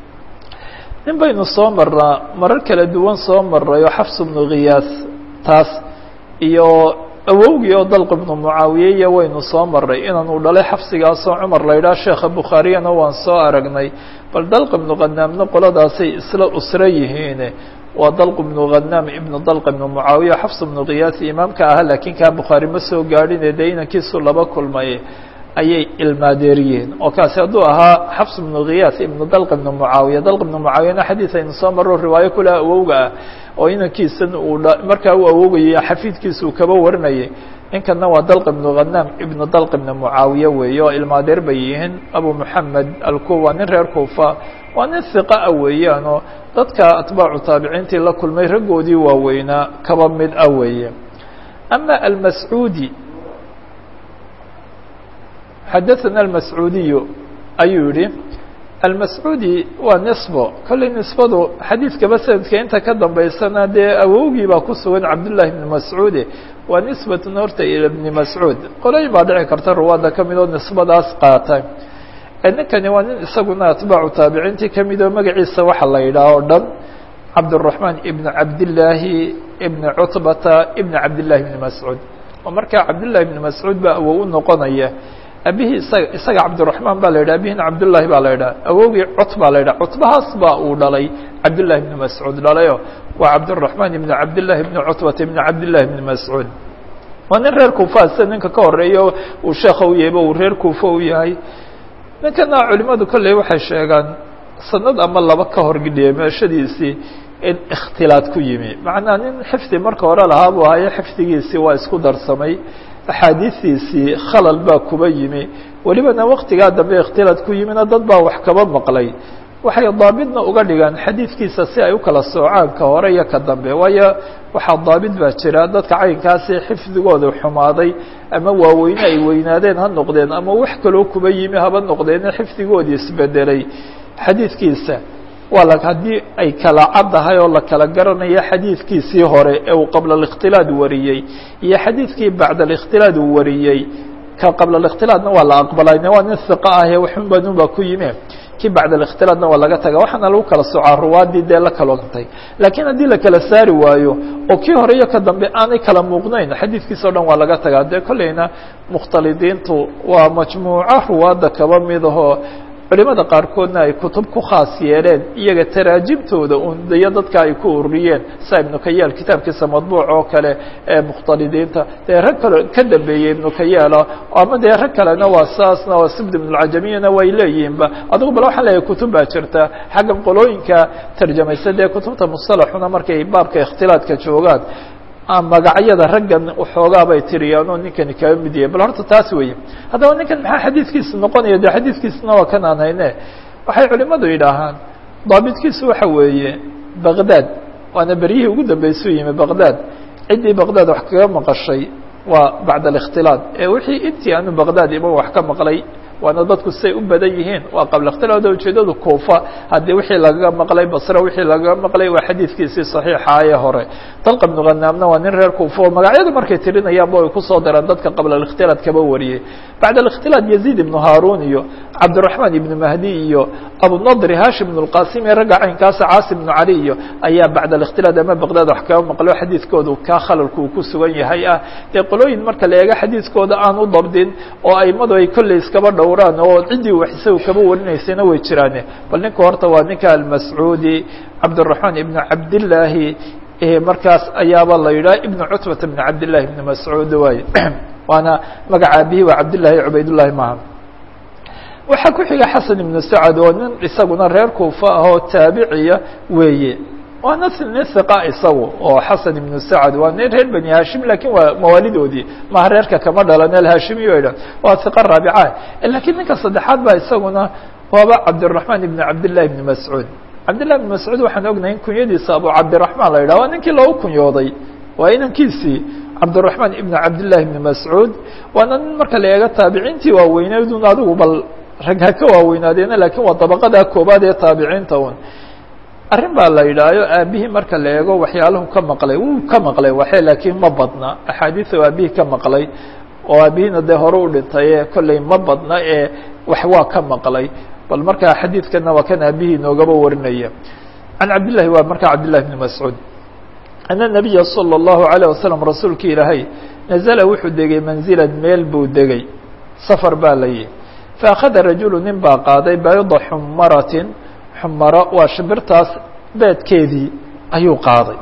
nin baynu soo marnaa marar kala duwan soo maray oo xafs بnu khiyaas taas iyo awowgii oo dalq ibnu mucaawiye iyo waynu soo maray inaanu dhalay xafsigaasoo cumar la yidhaha sheekha bukhaariyana waan soo aragnay bal dalq ibnu khanaamna qoladaasay isla usra yihiine waa dalq ibnu khanaam ibnu dalq ibnu mucaawiye xafs ibnu khiyaas imaamka ahaa laakiin kaa bukhaari ma soo gaadhine dee inankiisu laba kulmay ayay ilmaadeeriyeen oo kaasi hadduu ahaa xafs ibnu khiyaas ibnu dalq ibnu mucaawiya dalq ibnu mucaawiyana xadiis aynu soo marro riwaayo kule awowga ah oo inankiisan uu markaa uu awogayay xafiidkiisa uu kaba warinayay ninkana waa dalq ibnu khanaam ibnu dalq ibnu mucaawiye weeye oo ilmaadeer bay yihiin abu moxamed alkuwa nin reer kuufa waa nin hiqaa weeyaan oo dadka atbaacu taabiciintii la kulmay raggoodii waaweynaa kaba mid ah weeye ama almascuudi xadaثana almascuudiyu ayuu yihi almascuudi waa nisbo kolley nisbadu xadiidkaba sanadka inta ka dambaysana dee awowgii baa ku sugan cabdullahi bni mascuude waa nisbatun horta ila bni mascuud qolooyin baa dhici karta ruwaadda ka mid oo nisbadaas qaata ninkani waa nin isaguna atbaacu taabiciintii ka mid oo magaciisa waxa la yidhaah o dhan cabdالرaحmaan ibn cabdillaahi ibn cutbata ibn cabdillahi bni mascuud oo markaa cabdillahi bni mascuud baa awow u noqonaya abihii isaga isaga cabdiraxmaan baa la yidhah abihina cabdullaahi baa la yidhaha awowgii cot baa la yidhaha cutbahaas baa uu dhalay cabdullahi ibni mascuud dhalayo waa cabdiraxmaan ibni cabdillahi ibni cutbata ibni cabdillahi ibni mascuud waa nin reer kuufa sida ninka ka horeeyo uu sheekha u yahayba uu reer kuufa u yahay ninkana culimadu kolley waxay sheegaan sanad ama laba ka hor dhimeeshadiisii in ikhtilaad ku yimi macnaa nin xifdi marka hore lahaa buu hayo xifdigiisii waa isku darsamay axaadiistiisii khalal baa kuba yimi welibana waktigaa dambe ikhtilaad ku yimina dad baa wax kaba maqlay waxay daabidna uga dhigaan xadiidkiisa si ay u kala soocaan ka hore iyo ka dambe waayo waxaa daabid baa jira dadka caynkaasi xifdigooda xumaaday ama waaweyne ay weynaadeen ha noqdeen ama wax kaloo kuba yimi haba noqdeene xifdigoodii isbedelay xadiidkiisa waa la haddii ay kala caddahay oo la kala garanayo xadiidkiisii hore ee uu qabla الاkhtilaad wariyey iyo xadiidkii bacd الاkhtilaad uu wariyey ka qabla الاkhtilaadna waa la aqbalayne waa nin hiqa ahee waxun banun baa ku yimi kii bacd الاkhtilaadna waa laga taga waxaana lagu kala soocaa ruwaadii dee la kaloontay laakiin haddii la kala saari waayo oo kii hore iyo ka dambe aanay kala muuqnayn xadiidkiisa o dhan waa laga tagaa dee kolleyna mukhtalidiintu waa majmuuco ruwaadda kaba mid ahoo culimada qaarkoodna ay kutub ku khaas yeeleen iyaga taraajibtooda undayo dadka ay ku ururiyeen sa ibnu kayaal kitaabkiisa madbuuc oo kale ee mukhtalidiinta dee rag kale ka dambeeyey ibnu kayaala ama dee rag kalena waa saasna waa sibd ibnulcajamiyana way leeyihiinba adigu bal waxaan leeyahay kutub baa jirta xagga qolooyinka tarjamaysa dee kutubta mustalaxuna markay baabka ikhtilaadka joogaan magacyada raggan waxoogaa bay tiriyaan oo ninkani kaga mid yahay bal horta taas weeye haddaba ninkan maxaa xadiidkiisa noqonaya de xadiidkiisana waa kan aan hayne waxay culimadu yidhaahaan daabitkiisu waxa weeye baqdad waana beryihii ugu dambeysuu yimi baqdad ciddii baqdad wax kaga maqashay waa bacd الاkhtilaad ee wixii intii aanu baqdad iman wax ka maqlay waana dadku siay u badan yihiin waa qabla اkhtilaad ujeedadu kuufa haddii wixii lagaga maqlay basre wixii lagaga maqlay waa xadiidkiisii صaxiixa ee hore dalqa bnu khanaamna waa nin reer kuufa oo magacyadu markay tirinayaanba ay kusoo daraan dadka qabla الاkhtilaad kaba wariyey bacd الاkhtilaad yaziid ibnu haarun iyo cabdiraحmaan ibnu mahdi iyo abunadri hashim ibn اlqasim iyo ragga caynkaasa caasi ibnu cali iyo ayaa bacd الاkhtilaad ama baqdad wax kaga maqlo xadiidkoodu kaa khalalku uu ku sugan yahay ah dee qolooyin marka la eego xadiidkooda aan u dabdin oo aimadu ay kolley iskaba dhowraan oo ciddii wax isaga kaba warinaysayna way jiraane bal ninka horta waa ninka almascuudi cabdالرaحmaan ibnu cabdillaahi markaas ayaaba la yidhaha ibnu cutbata ibn cabdillahi ibn mascuud waay waana magaca abihi waa cabdillahi cubaydullahi maha waxaa ku xiga xasan ibnu sacad oo nin isaguna reer kuufa ah oo taabiciya weeye waana nin hiqa isagu oo xasan ibnu sacad waa nin reer bani hashim lakin waa mawaalidoodii maha reerka kama dhalan alhashimiy o dhan waa hiqa raabica lakiin ninka saddexaad ba isaguna waaba cabdالرaحmaan ibn cabdillahi ibn mascuud cabdillahi ibn mascuud waxaan ognahay in kunyadiisa abu cabdiraحmaan la yidhah waa ninkii loogu kunyooday waa inankiisii cabdالرaحmaan ibn cabdillahi ibn mascuud waana nin marka la eego taabiciintii waaweyneydun adigu bal rag ha ka waaweynaadeen lakin waa dabaqada koobaad ee taabiciinta un arrin baa la yidhaayo aabihii marka la eego waxyaalahu ka maqlay wuu ka maqlay waxe laakiin ma badna axaadiisa aabihii ka maqlay oo aabihiina dee hore u dhintay ee kolley ma badna ee wax waa ka maqlay bal markaa xadiidkana waa kan aabihii inoogaba warinaya can cabdillahi waa markaa cabdillahi bni mascuud ana nabiya salى اllahu عalيه wasalam rasuulki ilaahay nazla wuxuu degay manzilan meel buu degay safar baa la yihi faakhada rajulu nin baa qaaday bayda xumaratin xumaro waa shimbirtaas beedkeedii ayuu qaaday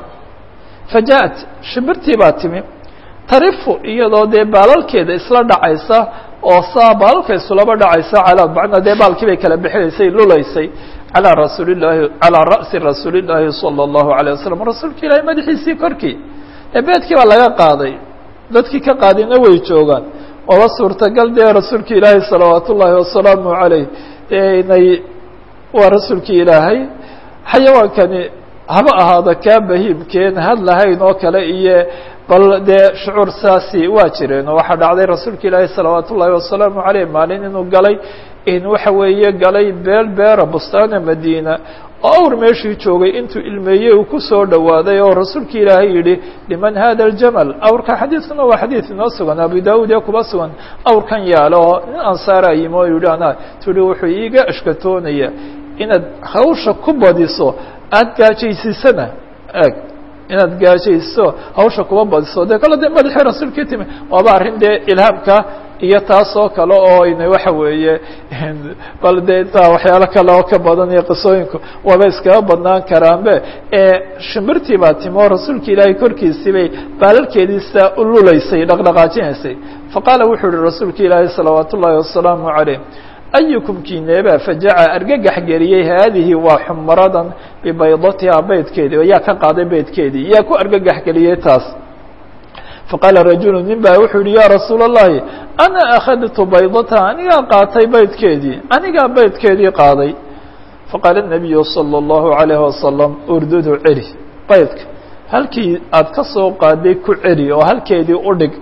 fajaءat shimbirtii baa timi tarifu iyadoo dee baalalkeeda isla dhacaysa oo saa baalalka isulaba dhacaysa calaa macnaa dee baalkii bay kala bixinaysay lulaysay calaa rasuuli llaahi calaa ra'si rasuuli llaahi salى اllahu عalيه wasalam rasuulka ilaahi madaxiisii korkii ee beedkii baa laga qaaday dadkii ka qaadina way joogaan oba suurtagal dee rasuulka ilaahi salawaat ullaahi wasalaamu عalayh inay waa rasuulkii ilaahay xayawaankani haba ahaado kaa bahiimkeen had lahayn oo kale iyo bal dee shucuur saasi waa jireen oo waxaa dhacday rasuulka ilaahi salawaat ullaahi wasalaamu عaleyh maalin inuu galay in waxa weeye galay beel beera bustaana madiina oo awr meeshii joogay intuu ilmeeyey uu kusoo dhowaaday oo rasuulka ilaahay yihi liman hada aljamal awrka xadiidkuna waa xadiid inoo sugan abu daud ee kuba sugan awrkan yaalo oo nin ansaara yimi oo yihi ana turi wuxuu iiga ashkatoonaya inaad hawsha ku badiso aada gaajaysiisana eg inaad gaajayso hawsha kuba badiso dee kale dee madaxii rasuulkii timi waaba arrin dee ilhaamka iyo taas oo kale oo ina waxa weeye bal dee intaa waxyaalo kale oo ka badan iyo qisooyinku waaba iskaga badnaan karaanbe shimbirtii baa timi oo rasuulka ilaahay korkiisii bay baalalkeediisa ululaysay dhaqdhaqaajinaysay faqaala wuxuu yihi rasuulka ilaahay salawaat ullaahi wasalaamu calayh ayukum kineeba fajaca argagax geliyey haadihi waa xumaradan bibaydatiha beydkeedii oo yaa ka qaaday beydkeedii yaa ku argagax geliyey taas faqaala rajulu nin baa wuxuu yihi ya rasuula الlahi ana akhadtu baydataha anigaa qaatay beydkeedii anigaa beydkeedii qaaday faqaala الnabiyu salى الlahu عalayه wasalam urdudu celi beydka halkii aad ka soo qaaday ku celi oo halkeedii u dhig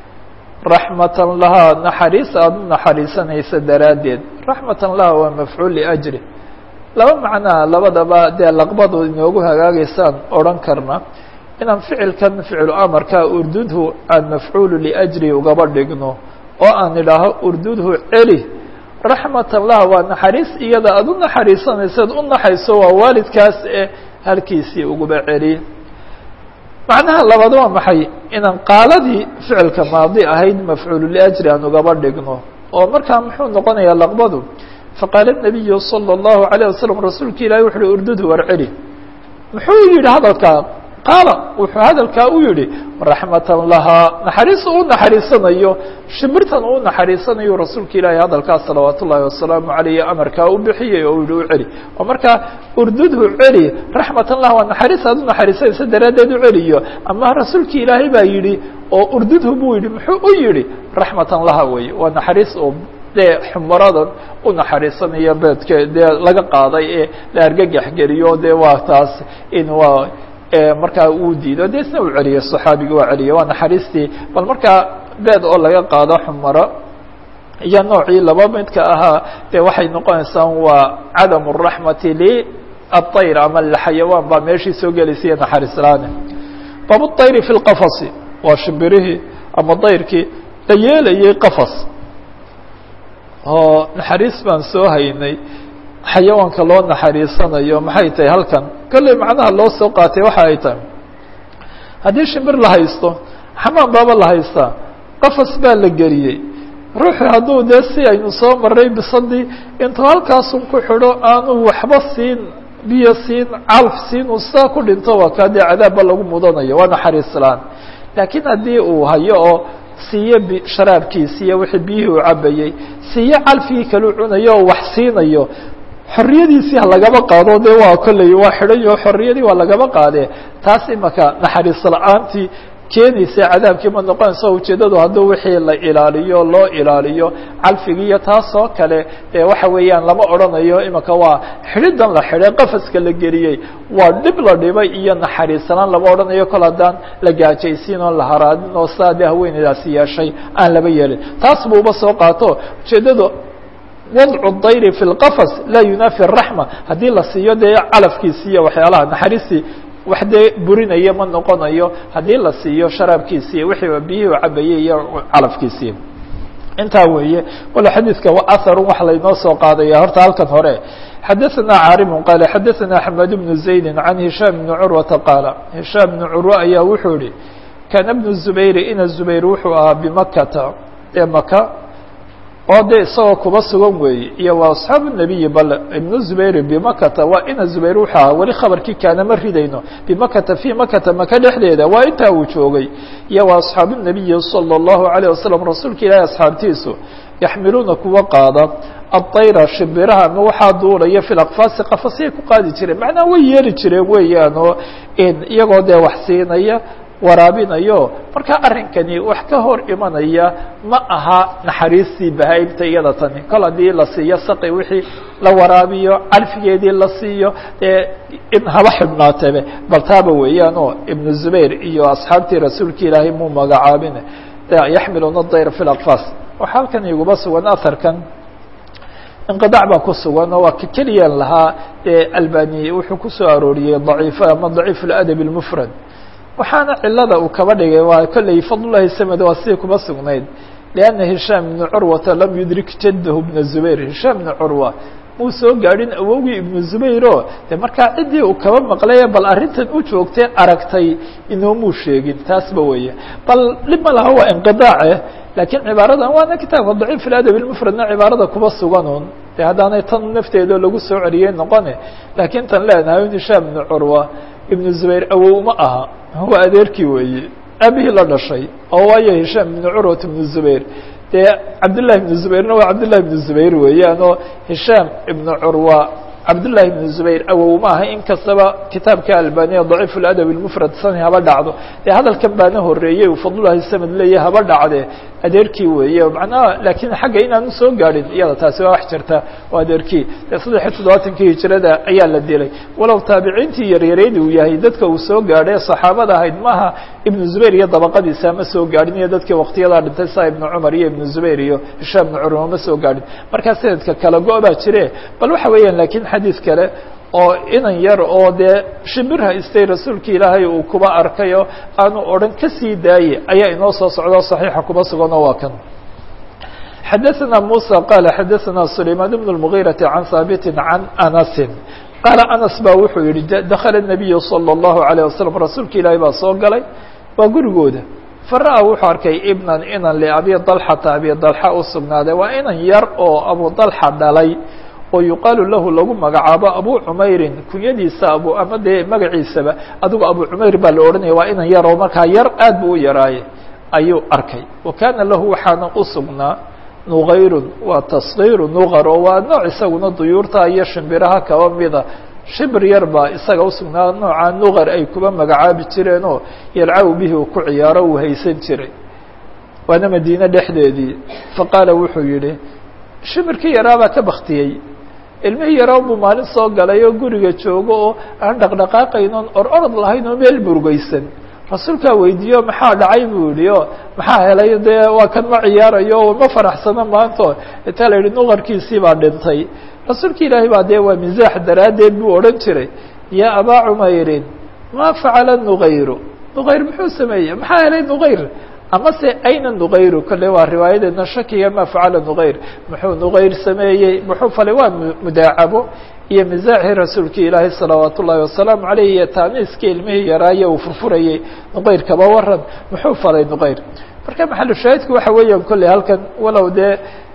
raxmatan lahaa naxariis aada u naxariisanaysa daraaddeed raxmatan laha waa mafcuul liajri laba macnaa labadaba dee laqbadu inoogu hagaagaysaan odhan karna inaan ficilkan ficlu amarka urdudhu aan mafcuulu liajri ugaba dhigno oo aan idhaaho urdudhu celi raxmatan laha waa naxariis iyada aada u naxariisanaysaad u naxayso waa waalidkaas ee halkiisii uguba celi macnaha labaad waa maxay inaan qaaladii ficilka maadi ahayd mafcuulu liajri aan ugaba dhigno oo markaa muxuu noqonayaa laqbadu faqaala الnabiyu salى الlahu عalيه wasalam rasuulka ilahi wuxu uhi urdudhu war celi muxuu yihi hadalkaa qaala wuxuu hadalkaa u yihi raxmatan lahaa naxariis uu naxariisanayo shimbirtan uu naxariisanayo rasuulka ilaahi hadalkaas salawaat ullaahi wasalaamu عaleyh amarkaa u bixiyey oo yihi u celi oo markaa urdudhu celi raxmatan lah waa naxariis aad u naxariisanaysa daraaddeed u celiyo ama rasuulki ilaahay baa yihi oo urdudhu buu yihi muxuu u yihi raxmatan laha weye waa naxariis oo dee xumaradan u naxariisanayo beedke dee laga qaaday ee la argagax geliyo dee waa taas in waa markaa uu diido de isna uu celiyo صaxaabigi waa celiyo waa naxariistii bal markaa beed oo laga qaado xumaro iyo noocii laba midka ahaa dee waxay noqonaysaa waa cadam الraxmati liلطayr ama xayawaan baa meeshii soo gelaysa naxariis laane bab الطayri fi اlqafasi waa shimbirihii ama dayrkii la yeelayay qafas oo naxariis baan soo haynay xayawaanka loo naxariisanayo maxay tahay halkan kolley macnaha loo soo qaatay waxa ay tahay haddii shimbir la haysto xamaan baaba la haystaa qafas baa la geliyey ruuxu hadduu dee si aynu soo maray bisadii intuu halkaasun ku xidho aanu waxba siin biyo siin calf siin uu saa ku dhinto waa kaa dee cadaabba lagu mudanayo waa naxariis la-aan laakiin haddii uu hayo oo siiyo sharaabkiisi iyo wixii biyihii uu cabayey siiyo calfigii kaleu cunayo oo wax siinayo xorriyadiisii ha lagaba qaado de waa kolley waa xidhayo xorriyadii waa lagaba qaadee taas imaka naxariis la-aantii keenaysa cadaabkii ma noqonayso ujeeddadu hadduu wixii la ilaaliyo loo ilaaliyo calfigii iyo taas oo kale ee waxa weeyaan lama odhanayo imaka waa xidhidan la xidhay qafaska la geliyey waa dhib la dhibay iyo naxariisanaan lama odhanayo kol haddaan la gaajaysiin oo la haraadin oo saa dee haweeneydaasi yeeshay aan laba yeelin taas buuba soo qaato ujeeddadu wadcu dayri fi lqafas laa yunaafi raxma haddii la siiyo dee calafkiisi iyo waxyaalaha naxariistii wax dee burinaya ma noqonayo haddii la siiyo sharaabkiisii wixii biyihii u cabayey iyo calafkiisii intaa weeye wala xadiidka aharun wax laynoo soo qaadaya horta halkan hore xadaثna caarimu qaala xadaثna axmed bnu zaydi can hishaam bni curwata qaala hishaam bni curwa ayaa wuxuu yihi kaana bnu zubayri ina zubayr wuxuu ahaa bimakata ee maka oo de isagoo kuba sugan weeye iyo waa asxaabu nabiyi bal ibnu zubayr bimakata waa ina zubayr wuxuu ahaa weli khabarkii kaana ma ridayno bimakata fii makata maka dhexdeeda waa intaa uu joogay iyo waa asxaabu nabiyi salى الlahu عalيه wasalam rasuulka ilaahi asxaabtiisu yaxmiluuna kuwa qaada aلطayra shimbiraha ama waxaa duulaya fi akfaasi qafasiyay ku qaadi jireen macnaa way yeeli jireen weeyaan oo iyagoo dee wax siinaya waraabinayo marka arrinkani wax ka hor imanaya ma aha naxariistii bahaa'ibta iyada tani kol haddii la siiyo saqi wixii la waraabiyo calfigeedii la siiyo dee in haba xidhnaatebe bal taaba weeyaan oo ibnu zubayr iyo asxaabtii rasuulka ilaahay muu magacaabin yaxmiluna dayr fi lakfaas waxaa halkan iguba sugan aharkan inqidac baa ku sugan oo waa ka keliyaan lahaa ee albani wuxuu kusoo arooriyey daciif ama daciif اladab اlmufrad waxaana cilada uu kaba dhigay waa kolley fadlulahi samed waa sidii kuma sugnayd lianna hishaam ibna curwata lam yudrik jaddahu bna zubayr hishaam ibna curwa muu soo gaadhin awowgii ibnu zubayro de markaa ciddii uu kaba maqlaye bal arrintan u joogtay aragtay inoomuu sheegin taasba weeye bal dhib ma laha waa inqidaace laakiin cibaaradan waana kitaabka daciif iladab ilmufradna cibaarada kuba suganuun de haddaanay tan nafteeda lagu soo celiyey noqone laakiin tan leenahay in hishaam ibnu curwa ibnu zubayr awow ma aha waa adeerkii weeye abihii la dhashay oo waayo hishaam ibnu curwat ibnu zubayr dee cabdullahi ibnu zubayrna waa cabdullahi ibnu zubayr weeyaan oo hishaam ibnu curwa cabdullahi ibnu zubayr awow ma aha in kastaba kitaabka albaniya daciif ladab ilmufrad sani haba dhacdo dee hadalkan baana horeeyey uu fadlullahi samad leeya haba dhacde adeerkii weeye macnaha laakiin xagga inaanu soo gaadhin iyada taasi waa wax jirta waa adeerkii dee saddex iyo toddobaatankii hijirada ayaa la dilay walow taabiciintii yaryarayd uu yahay dadka uu soo gaadhay saxaabada ahayd maaha ibnu zubayr iyo dabaqadiisa ma soo gaadhin iyo dadkii waktiyadaa dhintay saa ibnu cumar iyo ibnu zubayr iyo hishaam ibnu curma ma soo gaadhin markaa sanadka kala go- baa jire bal waxa weeyaan laakiin xadiis kale oo inan yar oo dee shimbir haystay rasuulki ilaahay uu kuba arkayo aanu odhan ka sii daaye ayaa inoo soo socdo صaxiixa kuba suganoo waa kan xadaثna muسى qal xadaثna سulaymaan بن المغيرaةi عan haaبiti عan أنasi qaala أنس ba wuxuu yihi dakla النabiyu slى الlaهu عalيه waslم rasuulka ilaahay baa soo galay waa gurigooda fara-a wuxuu arkay ibnan inan liabi dalxata abi dalxa u sugnaaday waa inan yar oo abu dalxa dhalay oo yuqaalu lahu lagu magacaabo abu cumeyrin kunyadiisa abu ama dee magaciisaba adigu abu cumeyr baa la odhanaya waa inan yar oo markaa yar aad buu u yaraaye ayuu arkay wa kaana lahu waxaana u sugnaa nugayrun waa tasgiiru nugar oo waa nooc isaguna duyuurta iyo shimbiraha kaba mida shibir yar baa isaga usugnaa nooca nugar ay kuba magacaabi jireenoo yalcabu bihi uu ku ciyaaro uu haysan jiray waana madiine dhexdeedii faqaala wuxuu yihi shimirkii yaraabaa ka baktiyey ilmihii yaraa buu maalin soo galay oo guriga joogo oo aan dhaqdhaqaaqayn oon or orod lahayn oo meel murugeysan rasuulkaa weydiiyo maxaa dhacay buu yihi o maxaa helay dee waa kan ma ciyaarayo ma faraxsano maanto intaa la yihi nuqarkiisii baa dhintay rasuulka ilaahay baa dee waa misaax daraaddeed buu odhan jiray yaa abaa cumeyrin maa facala nuqayru nuqayr muxuu sameeyey maxaa helay nuqayr ama se ayna nuqayru kale waa riwaayadeedna shakiga ma facala nuqayr muxuu nuqayr sameeyey muxuu falay waa mudaacabo iyo misaaxii rasuulki ilaahay salawaat ullaahi wasalaamu aleyh iyo taaniiskii ilmihii yaraaye uu furfurayey nuqayr kaba waran muxuu falay nuqayr marka maxalu shaahidku waxa weeyaan kolley halkan walow dee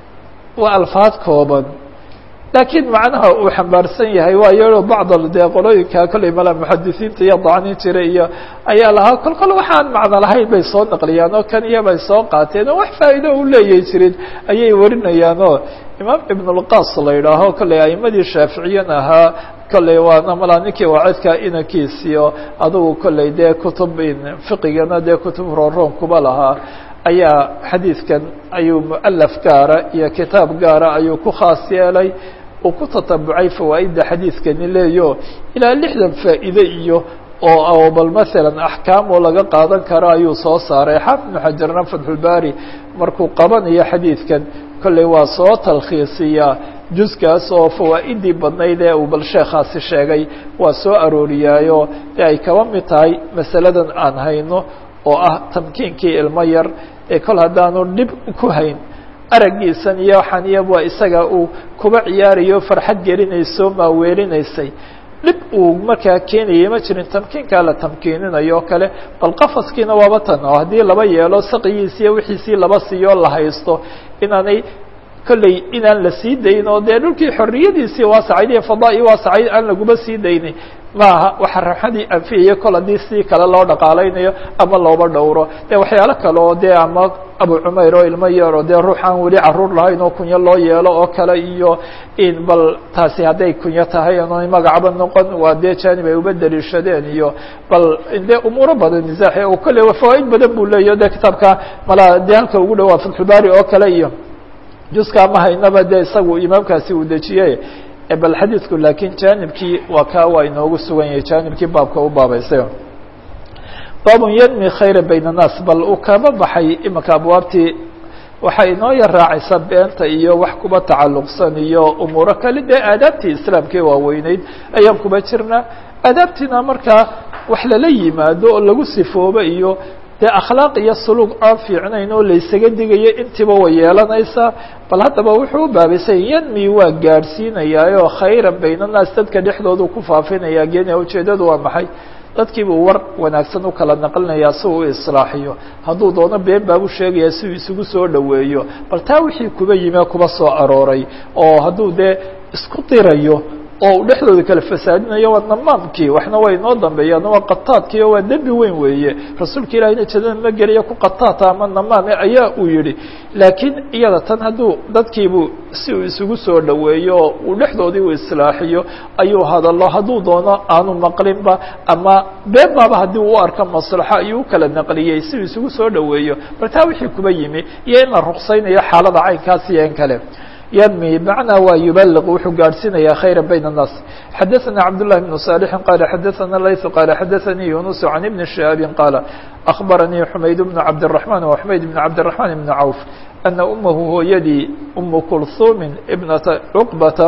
waa alfaad kooban laakiin macnaha uu xambaarsan yahay waa iyadoo bacd dee qolooyinka kolley mala muxadisiinta iyo dacnin jira iyo ayaa lahaa kol kol waxaan macno lahayn bay soo naqliyaan oo kan iyo bay soo qaateen oo wax faa'iido u leeyahy jirin ayay warinayaan oo imaam ibn اlqas la yidhaaho kolley aimadii shaaficiyan ahaa kolley waana malaa ninkii waacidka inankiisiyo adugu kolley dee kutub fiqigana dee kutub rooroon kuba lahaa ayaa xadiidkan ayuu mualaf gaara iyo kitaab gaara ayuu ku khaas yeelay uu ku tatabucay fawaa'idda xadiidkani leeyo ilaa lixdan faa'iide iyo oo bal masalan axkaam oo laga qaadan karo ayuu soo saaray xaafid ibnu xajarna fatxulbaari markuu qabanayo xadiidkan kolley waa soo talkhiisiyaa juskaas oo fawaa'idii badnayd ee uu bal sheekhaasi sheegay waa soo arooriyaayo ee ay kaba mid tahay masaladan aan hayno oo ah tamkiinkii ilmo yar ee kol haddaanu dhib ku hayn araggiisan iyo waxaan iyo waa isaga uu kuba ciyaarayo farxad gelinayso maaweelinaysay dhib uu markaa keenayay ma jirin tamkiinkaa la tamkiininayo o kale bal qafaskiina waaba tan oo haddii laba yeelo saqigiisi iyo wixiisii laba siiyoo la haysto inaanay kolley inaan la sii dayn oo dee dhulkii xorriyadiisii waasacayd iyo fadaa'i waasacayd aan laguma sii daynin maaha waxa raxadii anfiyaya kol haddii si kale loo dhaqaalaynayo ama looba dhowro dee waxyaalo kale oo dee ama abu cumayr oo ilmo yar oo dee ruux aan weli caruur lahayn oo kunyo loo yeelo oo kale iyo in bal taasi hadday kunyo tahay oonay magacba noqon waa dee janib ay uba daliishadeen iyo bal dee umuuro badan misaaxi oo kolley fawaaid badan buu leeyahy dee kitaabka malaa dee halka ugu dhawaa fatxulbaari oo kale iyo juska ma haynaba dee isagu imaamkaasi uu dejiyey bal xadiidku laakiin jaanibkii waa kaa waa inoogu sugan yahay jaanibkii baabka u baabaysay baabun yanmi khayra bayna الnaas bal uu kaba baxay imanka abwaabtii waxay inoo yar raacaysa beenta iyo wax kuba tacalluqsan iyo umuuro kale dee aadaabtii islaamkee waaweyneyd ayaan kuba jirnaa aadaabtiina markaa wax lala yimaado oo lagu sifoobo iyo dee akhlaaq iyo suluug aan fiicnayn oo laysaga digayo intiiba way yeelanaysaa bal haddaba wuxuu u baabaysay yanmi waa gaadhsiinayaayoo khayran baynannaas dadka dhexdoodu ku faafinayaa geenaya ujeeddadu waa maxay dadkiibuu war wanaagsan u kala naqlinayaa si uu u islaaxiyo hadduu doono been baabu sheegayaa si uu isugu soo dhoweeyo bal taa wixii kuba yime kuba soo arooray oo hadduu dee isku dirayo oo uu dhexdooda kala fasaadinayo waa namaamkii waxna way inoo dambeeyaan waa qataadkii oo waa dembi weyn weeye rasuulka ilahina jadada ma geliya ku qataata ama namaame ayaa uu yihi laakiin iyada tan hadduu dadkiibuu si uu isugu soo dhoweeyo oo uu dhexdoodii u islaaxiyo ayuu hadalo hadduu doono aanu maqlinba ama been baaba haddii uu arko maslaxo ayuu u kala naqliyey si uu isugu soo dhoweeyo bal taa wixii kuba yimi iyo in la ruqsaynayo xaalada caynkaas iyo in kale ynmi macnaa waa yubaliq wuxuu gaadhsiinaya khayra bayn الnaas xadaثana cabdالlahi بn صالحi qala xadaثana layث qala xadaثanii yunus can ibni شhihaabi qaala أخbaranii xumayd bn cabdالرaحman wa xumayd bn cabdالرaحman bn cawf ana umahu hooyadii umu kulhumin ibnata cuqbata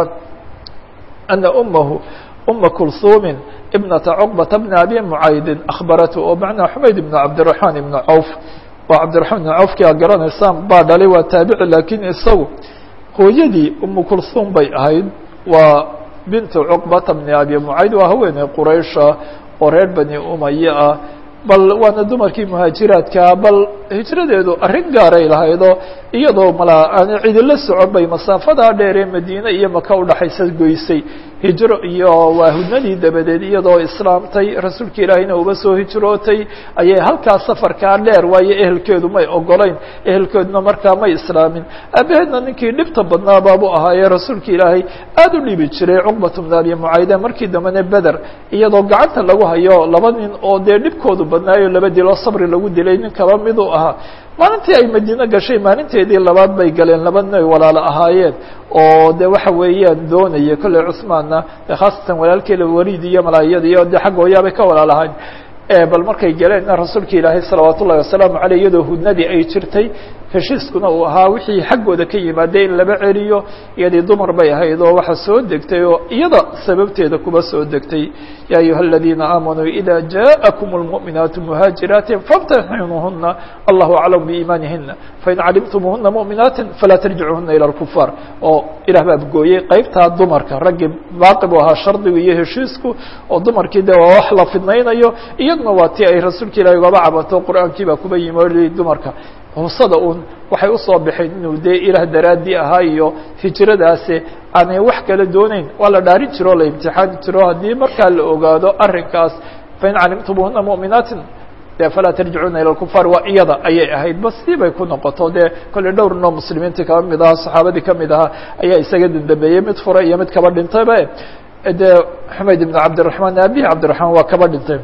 ana umahu uma kulhumin ibnata cuqbata bna abi mucaydin akhbaratu oo macnaa xumayd bn cabdالرaحman ibn cawf waa cabdiرaحman ibn cawfki a garanaysaan baa dhalay waa taabici lakin isagu hooyadii umu kulhum bay ahayd waa bintu cuqbata bni abi mucayd waa haweeney quraysha oo reer bani umaya ah bal waana dumarkii muhaajiraadkaa bal hijradeedu arrin gaaray lahaydoo iyadoo mala aan cidila socon bay masaafadaa dheer ee madiine iyo maka udhaxaysa goysay hijro iyo waa hudnadii dabadeed iyadoo islaamtay rasuulka ilaahiyna uba soo hijrootay ayay halkaa safarkaa dheer waayo ehelkeedu may ogolayn ehelkeeduna markaa may islaamin aabaheedna ninkii dhibta badnaa baabu ahaayee rasuulka ilaahay aada u dhibi jiray cuqbatu bn abi mucayde markii dambena beder iyadoo gacanta lagu hayo laba nin oo dee dhibkoodu badnaayo laba diloo sabri lagu dilay nin kaba miduu ahaa maalintii ay madiine gashay maalinteedii labaad bay galeen laba nin ay walaalo ahaayeen oo de waxa weeyaan doonaya kolley cusmaanna khaasatan walaalkeeda waliid iyo malaayada iyo de xagga hooyaabay ka walaalahayn bal markay galeenna rasuulka ilaahay salawaat ullahi wasalaamu aleyh iyadoo hudnadii ay jirtay heshiiskuna uu ahaa wixii xaggooda ka yimaada in laba celiyo iyadii dumar bay ahayd oo waxa soo degtay oo iyada sababteeda kuba soo degtay ya ayuha aladiina aamanuu ida jaءakum اlmuؤminaatu muhaajiraatin famtaxinuuhuna allahu aclam biiimaanihina fain calimtumuhuna muؤminaati falaa tarjicuhuna ilى اlkufaar oo ilah baa gooyey qeybtaa dumarka raggii baaqi bu ahaa shardigu iyo heshiisku oo dumarkii de waa wax la fidnaynayo iyaduna waa ti ay rasuulka ilahi ugaba cabato qur'aankii baa kuba yimi o dumarka husada un waxay usoo baxeen inuu dee ilaah daraadii ahaa iyo hijradaasi aanay wax kala dooneyn waa la dhaarin jiro o la imtixaani jiro haddii markaa la ogaado arrinkaas fain calimtumuhuna muؤminaatin de falaa tarjicuuna ilى اkufaar waa iyada ayay ahayd ba sidii bay ku noqoto dee kolley dhowr noo muslimiintii kaba mid ahaa saxaabadii kamid ahaa ayaa isaga dandambeeyey mid fura iyo mid kaba dhintayba de xumayd ibn cabdiلرaحman abihi cabdiرaحman waa kaba dhintay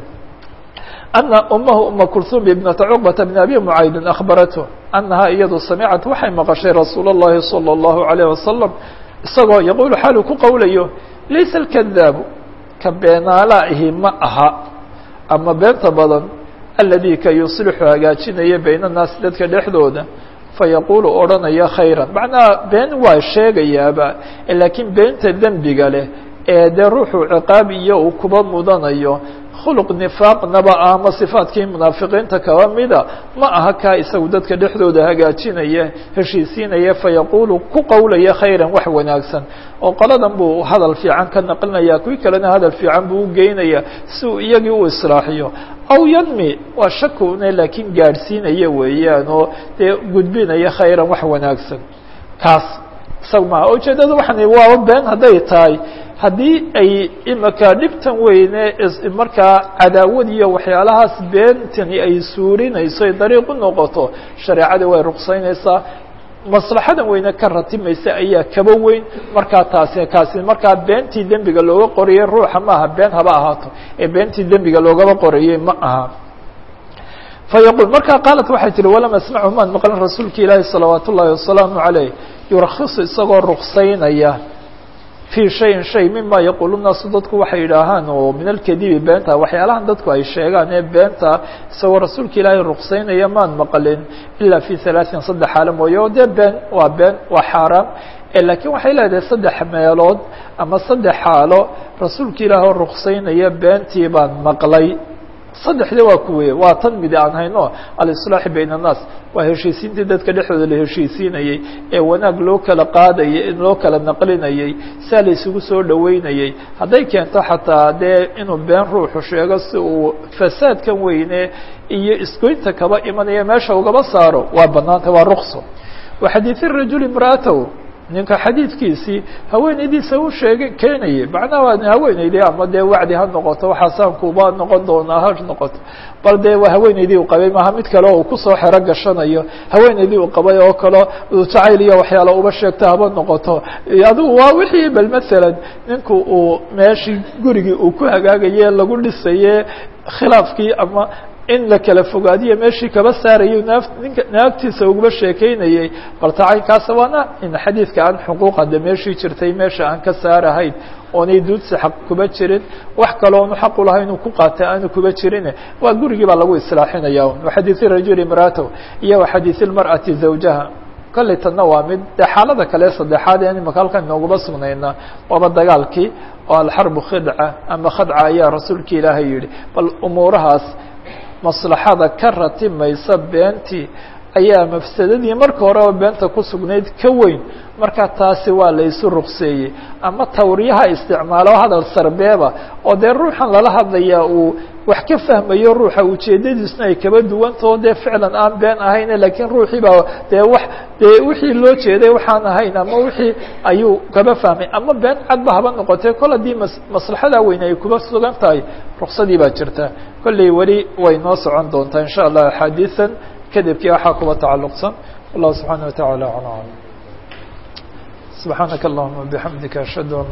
أن أمه أma كلثوم بنة cقبة بن أbي معayd أخبرته أنها iyadu samعت waxay maqشhay رasuul الlahi صلى الله عليه وسلم isagoo يقول xaalu ku qowlayo laysa الكذاaب ka beenaalahi ma aha ama beenta badan الذي ka يuصلxu hagaajinaya byn الناas dadka dhexdooda fayaqulu odhanaya khayرا macnaha been waa sheegayaaba lakiin beenta dembiga leh ee dee ruuxu ciqaab iyo uu kuba mudanayo khuluq nifaaqnaba ama sifaadkii munaafiqiinta kaba mida ma aha kaa isagu dadka dhexdooda hagaajinaya heshiisiinaya fayaqulu ku qowlaya khayran wax wanaagsan oo qoladan buu hadal fiican ka naqlinaya kuwii kalena hadal fiican buu ugeynaya si uu iyagii u islaaxiyo aw yanmi waa shakune laakiin gaadhsiinaya weeyaan oo dee gudbinaya khayran wax wanaagsan kaas isaga maha ujeedada waxan waaba been hadday tahay haddii ay imaka dhibtan weyne markaa cadaawad iyo waxyaalahaas beentani ay suurinayso ay dariiq u noqoto shareecadii way ruqsaynaysaa maslaxadan weyne ka ratimaysa ayaa kaba weyn markaa taasi kaasi markaa beentii dembiga looga qorayay ruuxa ma aha been haba ahaato ee beentii dembiga loogaba qorayay ma aha fayaqul markaa qaalat waxay tihi walam asmachu maan maqlan rasuulka ilaahi salawaat ullaahi wasalaamu caleyh yurakhisu isagoo ruksaynaya fii shayin shay mima yaquulu naasu dadku waxay yidhaahaan oo min alkadibi beenta waxyaalahan dadku ay sheegaan ee beenta isagoo rasuulka ilaahay ruksaynaya maan maqlin ilaa fi halaaثin saddex xaalo mooye oo dee been waa been waa xaaraam laakiin waxay leedahay saddex meelood ama saddex xaalo rasuulka ilaah oo ruksaynaya beentii baan maqlay saddexdii waa kuweye waa tan midi aan hayno alislaaxi bayna annaas waa heshiisiintii dadka dhexdooda la heshiisiinayey ee wanaag loo kala qaadayay loo kala naqlinayey saa la isugu soo dhoweynayey hadday keento xataa dee inuu been ruuxu sheego si uu fasaadkan weyne iyo isgoynta kaba imanaya meesha ugaba saaro waa banaanta waa rukso wa xadiidi rajuli imra'atahu ninka xadiidkiisii haweenaydiisa u sheegay keenayay macnaha waa haweenaydii ama dee wacdi ha noqoto waxaasaankuba noqon doonaa ha noqoto bal dee waa haweenaydii uu qabay maaha mid kale oo kusoo xero gashanayo haweenaydii uu qabay oo kale jacayl iyo waxyaala uba sheegto haba noqoto adigu waa wixii bal masalan ninku uu meeshii gurigii uu ku hagaagaye lagu dhisaye khilaafkii ama in la kala fogaadiyo meeshii kaba saarayo naaf ninka naagtiisa ugaba sheekeynayey bal tacaynkaasa waana in xadiidka aan xuquuqa de meeshii jirtay meesha aan ka saarahayn oonay duudsi xaq kuba jirin wax kaloonu xaq u lahay inuu ku qaata aanu kuba jirin waa gurigii baa lagu islaaxinaya waxadiisi rajuli imraatahu iyo waxadiisi lmar'ati zawjaha kolley tanna waa mid de xaalada kale saddexaad ee imaka halkan inooguma sugnayna waaba dagaalkii oo alxarbu khidca ama khadca ayaa rasuulka ilaahay yihi bal umuurahaas maslaxada ka ratimaysa beentii ayaa mafsadadii marka horeba beenta ku sugnayd ka weyn marka taasi waa la isu rukseeyey ama tawriyaha isticmaalo hadal sarbeeba oo dee ruuxan lala hadlayaa uu wax ka fahmayo ruuxa ujeedadiisna ay kaba duwantao dee ficlan aan been ahayne lakiin ruuxii baa dee wax dee wixii loo jeeday waxaan ahayn ama wixii ayuu kaba fahmay ama been cadba haba noqotee kol haddii mas maslaxada weyn ay kuba sugan tahay ruksadii baa jirta kolley weli way noo socon doontaa in sha allah axaadiisan kadibkii waxaa kuba tacalluqsan wallahu subxaana wa taعala aclam subxaanaka allahuma bixamdika ashhadu an